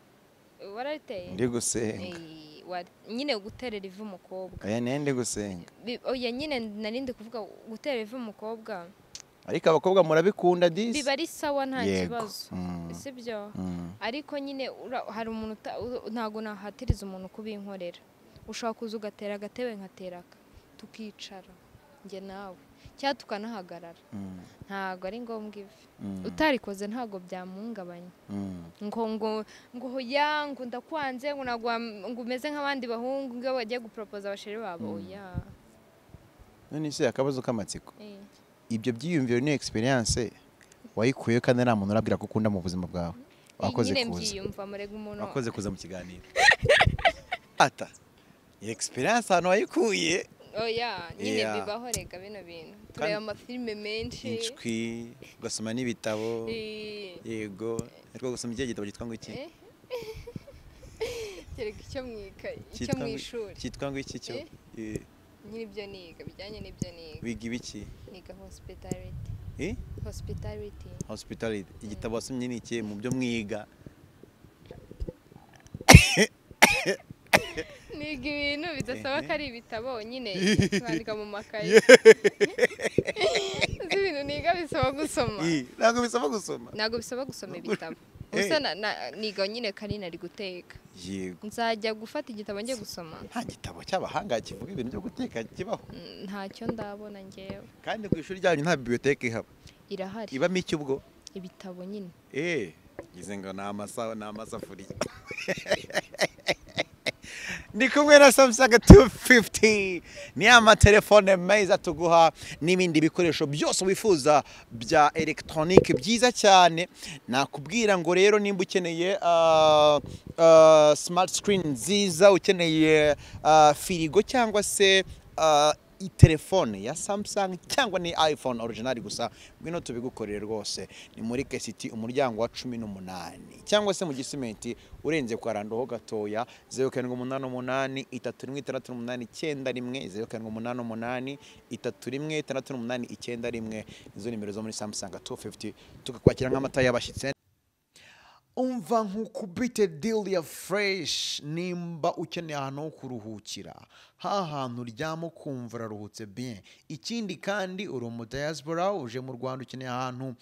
warariteye ndi gusenga Eh, wa- nyine guterera ivi umukobwa aya niyo ndi gusenga Bi- oya nyine narindi kuvuga guterera ivi umukobwa ariko abakobwa murabikunda disi biba ari sawa nta Yego. kibazo Mm. sibyo Mm. ariko nyine ura- hari umuntu uta- u- ntabwo nahatiriza umuntu kubinkorera ushobora kuza ugatera agatebe nkatera aka tukicara njye nawe cyangwa tukanahagarara Mm. ntabwo ari ngombwa ivi Mm. utarikoze ntabwo byamuhungabanya Mm. ngo ngo ngo ya ngo ndakwanze ngo nagwa ngo umeze nk'abandi bahungu ngo iyo bagiye guporopoza abasheri babo oya none se akabazo k'amatsiko eh. ibyo byiyumviro n'iyo egisperiyanse wayikuyeho kandi nta muntu urabwira ko ukunda mu buzima bwawe wakoze nyine kuza mbyiyumva murega umuntu wakoze kuza mu kiganiro ata iyi egisperiyanse ahantu wayikuye oya nyine Yeah. bibaho rega bino bintu tureba amafilime menshi inshwi ugasoma n'ibitabo Eh. yego ariko gusoma ikihe gitabo cyitwa ngo iki Eh. kereka icyo mu ikayi icyo Cyitwa mu ngo- ishuri cyitwa ngo iki cyo Eh, nyir'ibyo niga bijyanye n'ibyo niga wiga ibiki niga hosipitalite Eh? hosipitariti hospitality igitabo wasomye ni ikihe mu byo mwiga niga ibintu bidasaba ko ari ibitabo nyine bandika mu makaye uzi ibintu niga bisaba gusoma Eh, ntabwo bisaba gusoma ntabwo bisaba gusoma ibitabo Eh. gusa na- na- niga nyine karina ari guteka yego nzajya gufata igitabo njye gusoma nta gitabo cy'abahanga kivuga ibintu byo guteka kibaho Mm, ntacyo ndabona ngewe kandi ku ishuri ryanyu nta bibliothèque ihaba irahari ibamo iki ubwo ibitabo nyine Eh, ngize ngo ni amasaha ni amasafuriya ndi kumwe na Samsung 250 ni amatelefone meza tuguha n'ibindi bikoresho byose wifuza bya elegitoronike byiza cyane nakubwira ngo rero nimba ukeneye ah, ah, smart screen nziza ukeneye ah, firigo cyangwa se ah, i- telefone ya Samsung cyangwa ni iPhone original gusa ngwino tubigukorere rwose ni muri KCT umuryango wa 18 cyangwa se mu gisimenti urenze kwa randoho gatoya 0788 316891 0788 316891 izo nimero zo muri Samsung 250 tukakwakira nk'amata y'abashyitsi umva nk'ukubite dili ya fureshi nimba ukeneye ahantu ho kuruhukira ha hantu uryama ukumva uraruhutse bien ikindi kandi uri umudayasipora uje mu rwanda ukeneye ahantu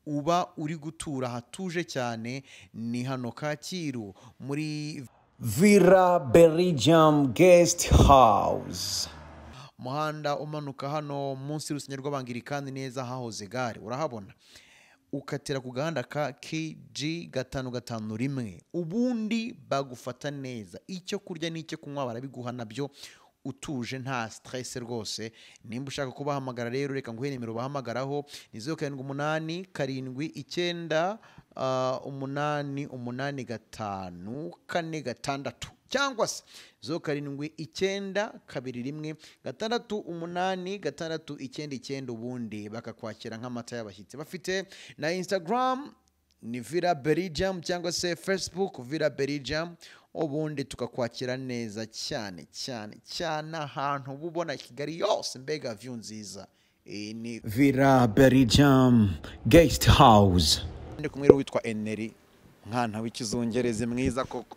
uba uri gutura hatuje cyane ni hano kacyiru muri Villa Belgium Guest House. muhanda umanuka hano munsi y'urusengero rw'abangilikani neza hahoze gare urahabona ukatira ku gahanda ka kg gatanu gatanu rimwe ubundi bagufata neza icyo kurya n'icyo kunywa barabiguha nabyo utuje nta stress rwose nimba ushaka kubahamagara rero reka nguhe nimero bahamagaraho ni zeru karindwi umunani karindwi icyenda ah, umunani umunani gatanu kane gatandatu cyangwa se zo karindwi icyenda kabiri rimwe gatandatu umunani gatandatu icyenda icyenda ubundi bakakwakira nk'amata y'abashyitsi bafite na instagram ni villa belgium cyangwa se facebook villa belgium ubundi tukakwakira neza cyane cyane cyane ahantu uba ubona kigali yose mbega view nziza Iyi ni Villa Belgium Guest House. ndi kumwe witwa eneri mwana w'ikizungerezi mwiza koko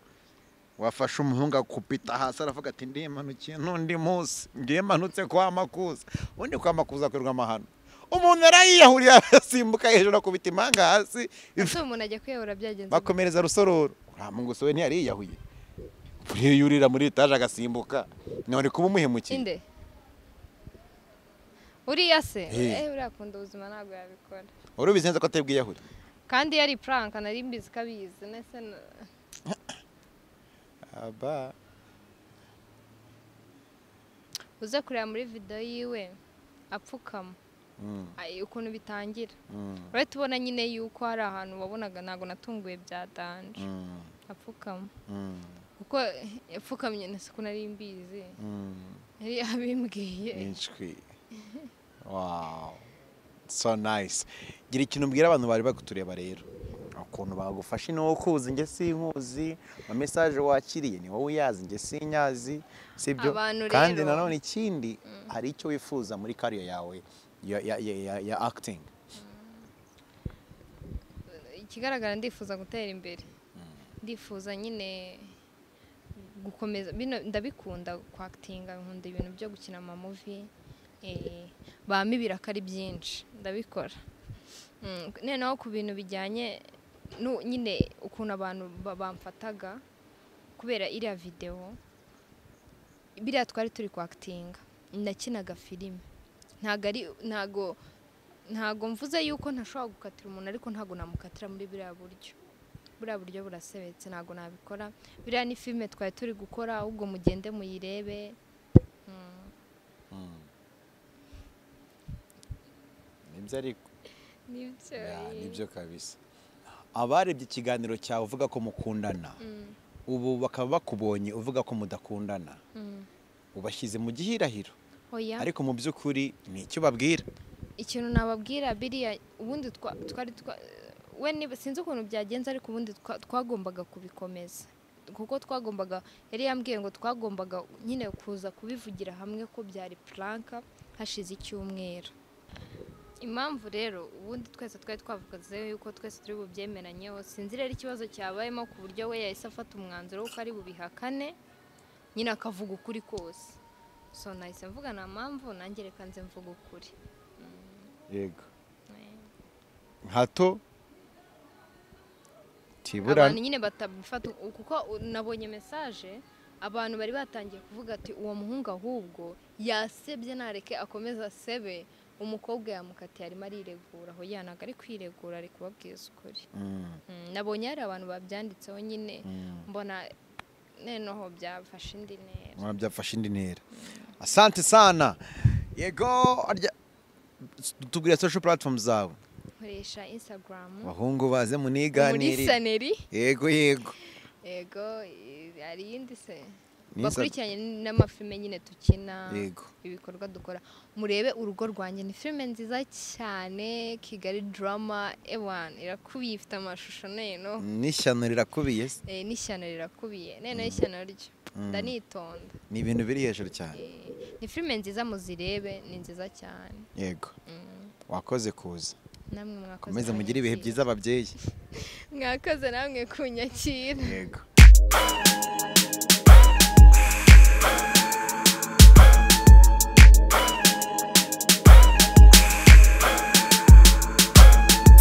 wafashe umuhungu akupita hasi aravuga ati ndimanukiye n'undi munsi ngiye mmanutse kwa makuza undi kwa makuza akorerwa amahano umuntu yarayiyahuriye asimbuka hejuru akubita impanga hasi ese umuntu ajya kwiyahura byagenze gute? bakomereza rusororo nta munguso we ntiyariyiyahuye buriya iyo urira muri etaje agasimbuka none kuba umuhemukiye inde uriya se Eh. eh uriya akunda ubuzima ntabwo yabikora wari ubizi neza ko atebwiyahure kandi yari puranka nari mbizi ko abizi nese na- aba uze kureba muri videwo yiwe apfukama Ay, ukuntu bitangira urahita ubona nyine yuko hari ahantu wabonaga ntabwo natunguye bya danje apfukama kuko yapfukamye na siko nari mbizi yari yabimbwiye inshwi wawu so nice gira ikintu ubwira abantu bari bakutureba rero ukuntu bagufashe ni wowe ukuzi njye sinkuzi ama mesaje wakiriye ni wowe uyazi njye sinyazi sibyo Abantu rero- kandi nanone ikindi hari icyo wifuza muri kariya yawe ya, ya, ya, ya, ya acting ikigaragara ndifuza gutera imbere ndifuza nyine gukomeza bino ndabikunda kwakitinga nkunda ibintu byo gukina amamuvi eh, bama ibiraka ari byinshi ndabikora Mm, noneho ku bintu bijyanye nu- nyine ukuntu abantu ba- bamfataga kubera iriya videwo biriya twari turi kwakitinga nakinaga filime ntago ari ntago ntago mvuze yuko ntashobora gukatira umuntu ariko ntago namukatira muri buriya buryo buriya buryo burasebetse ntago nabikora biriya ni filime twari turi gukora ahubwo mugende muyirebe Mm, nibyo ariko nibyo Ya, eh. nibyo kabisa abarebye ikiganiro cyawe uvuga ko mukundana ubu bakaba bakubonye uvuga ko mudakundana Mm. ubashyize mu gihirahiro oya ariko mu by'ukuri ni icyo ubabwira ikintu nababwira biriya ubundi twa- twari twa- we niba- sinzi ukuntu byagenze ariko ubundi twa- twagombaga kubikomeza kuko twagombaga yari yambwiye ngo twagombaga nyine kuza kubivugira hamwe ko byari puranka hashize icyumweru impamvu rero ubundi twese twari twavuze yuko twese turi bubyemeranyeho sinzi rero ikibazo cyabayemo ku buryo we yahise afata umwanzuro w'uko ari bubihakane nyine akavuga ukuri kose so nahise mvuga nta mpamvu nanjye reka nze mvuga ukuri yego Eh, hato abantu tiburane nyine batabufata u- kuko u- nabonye mesaje abantu bari batangiye kuvuga ati uwo muhungu ahubwo yasebye nareke akomeza asebe umukobwa yamukatiye arimo ariregura aho yana ari kwiregura ari kubabwiza ukuri Mm, Mm, nabonye hari abantu babyanditseho nyine mm. mbona noneho byafashe indi ntera Mwa byafashe indi ntera asante sana yego arya- tubwira social platform zawe nkoresha instagram abahungu baze muri muniganire saneri yego yego yego i- hari iyindi se Ni Insta- bakurikiranye n'amafilme nyine dukina Yego. ibikorwa dukora murebe urugo rwanjye ni filime nziza cyane kigali drama ewan irakubiye ifite amashusho neno n'ishyano rirakubiye se. Eh, n'ishyano rirakubiye neno ishyano ryo ndanitonda ni ibintu biri hejuru cyane Eh, ni filime nziza muzirebe ni nziza cyane yego Mm. wakoze kuza namwe mwakoze komeze mugire ibihe kunyakira. byiza ababyeyi mwakoze namwe kunyakira yego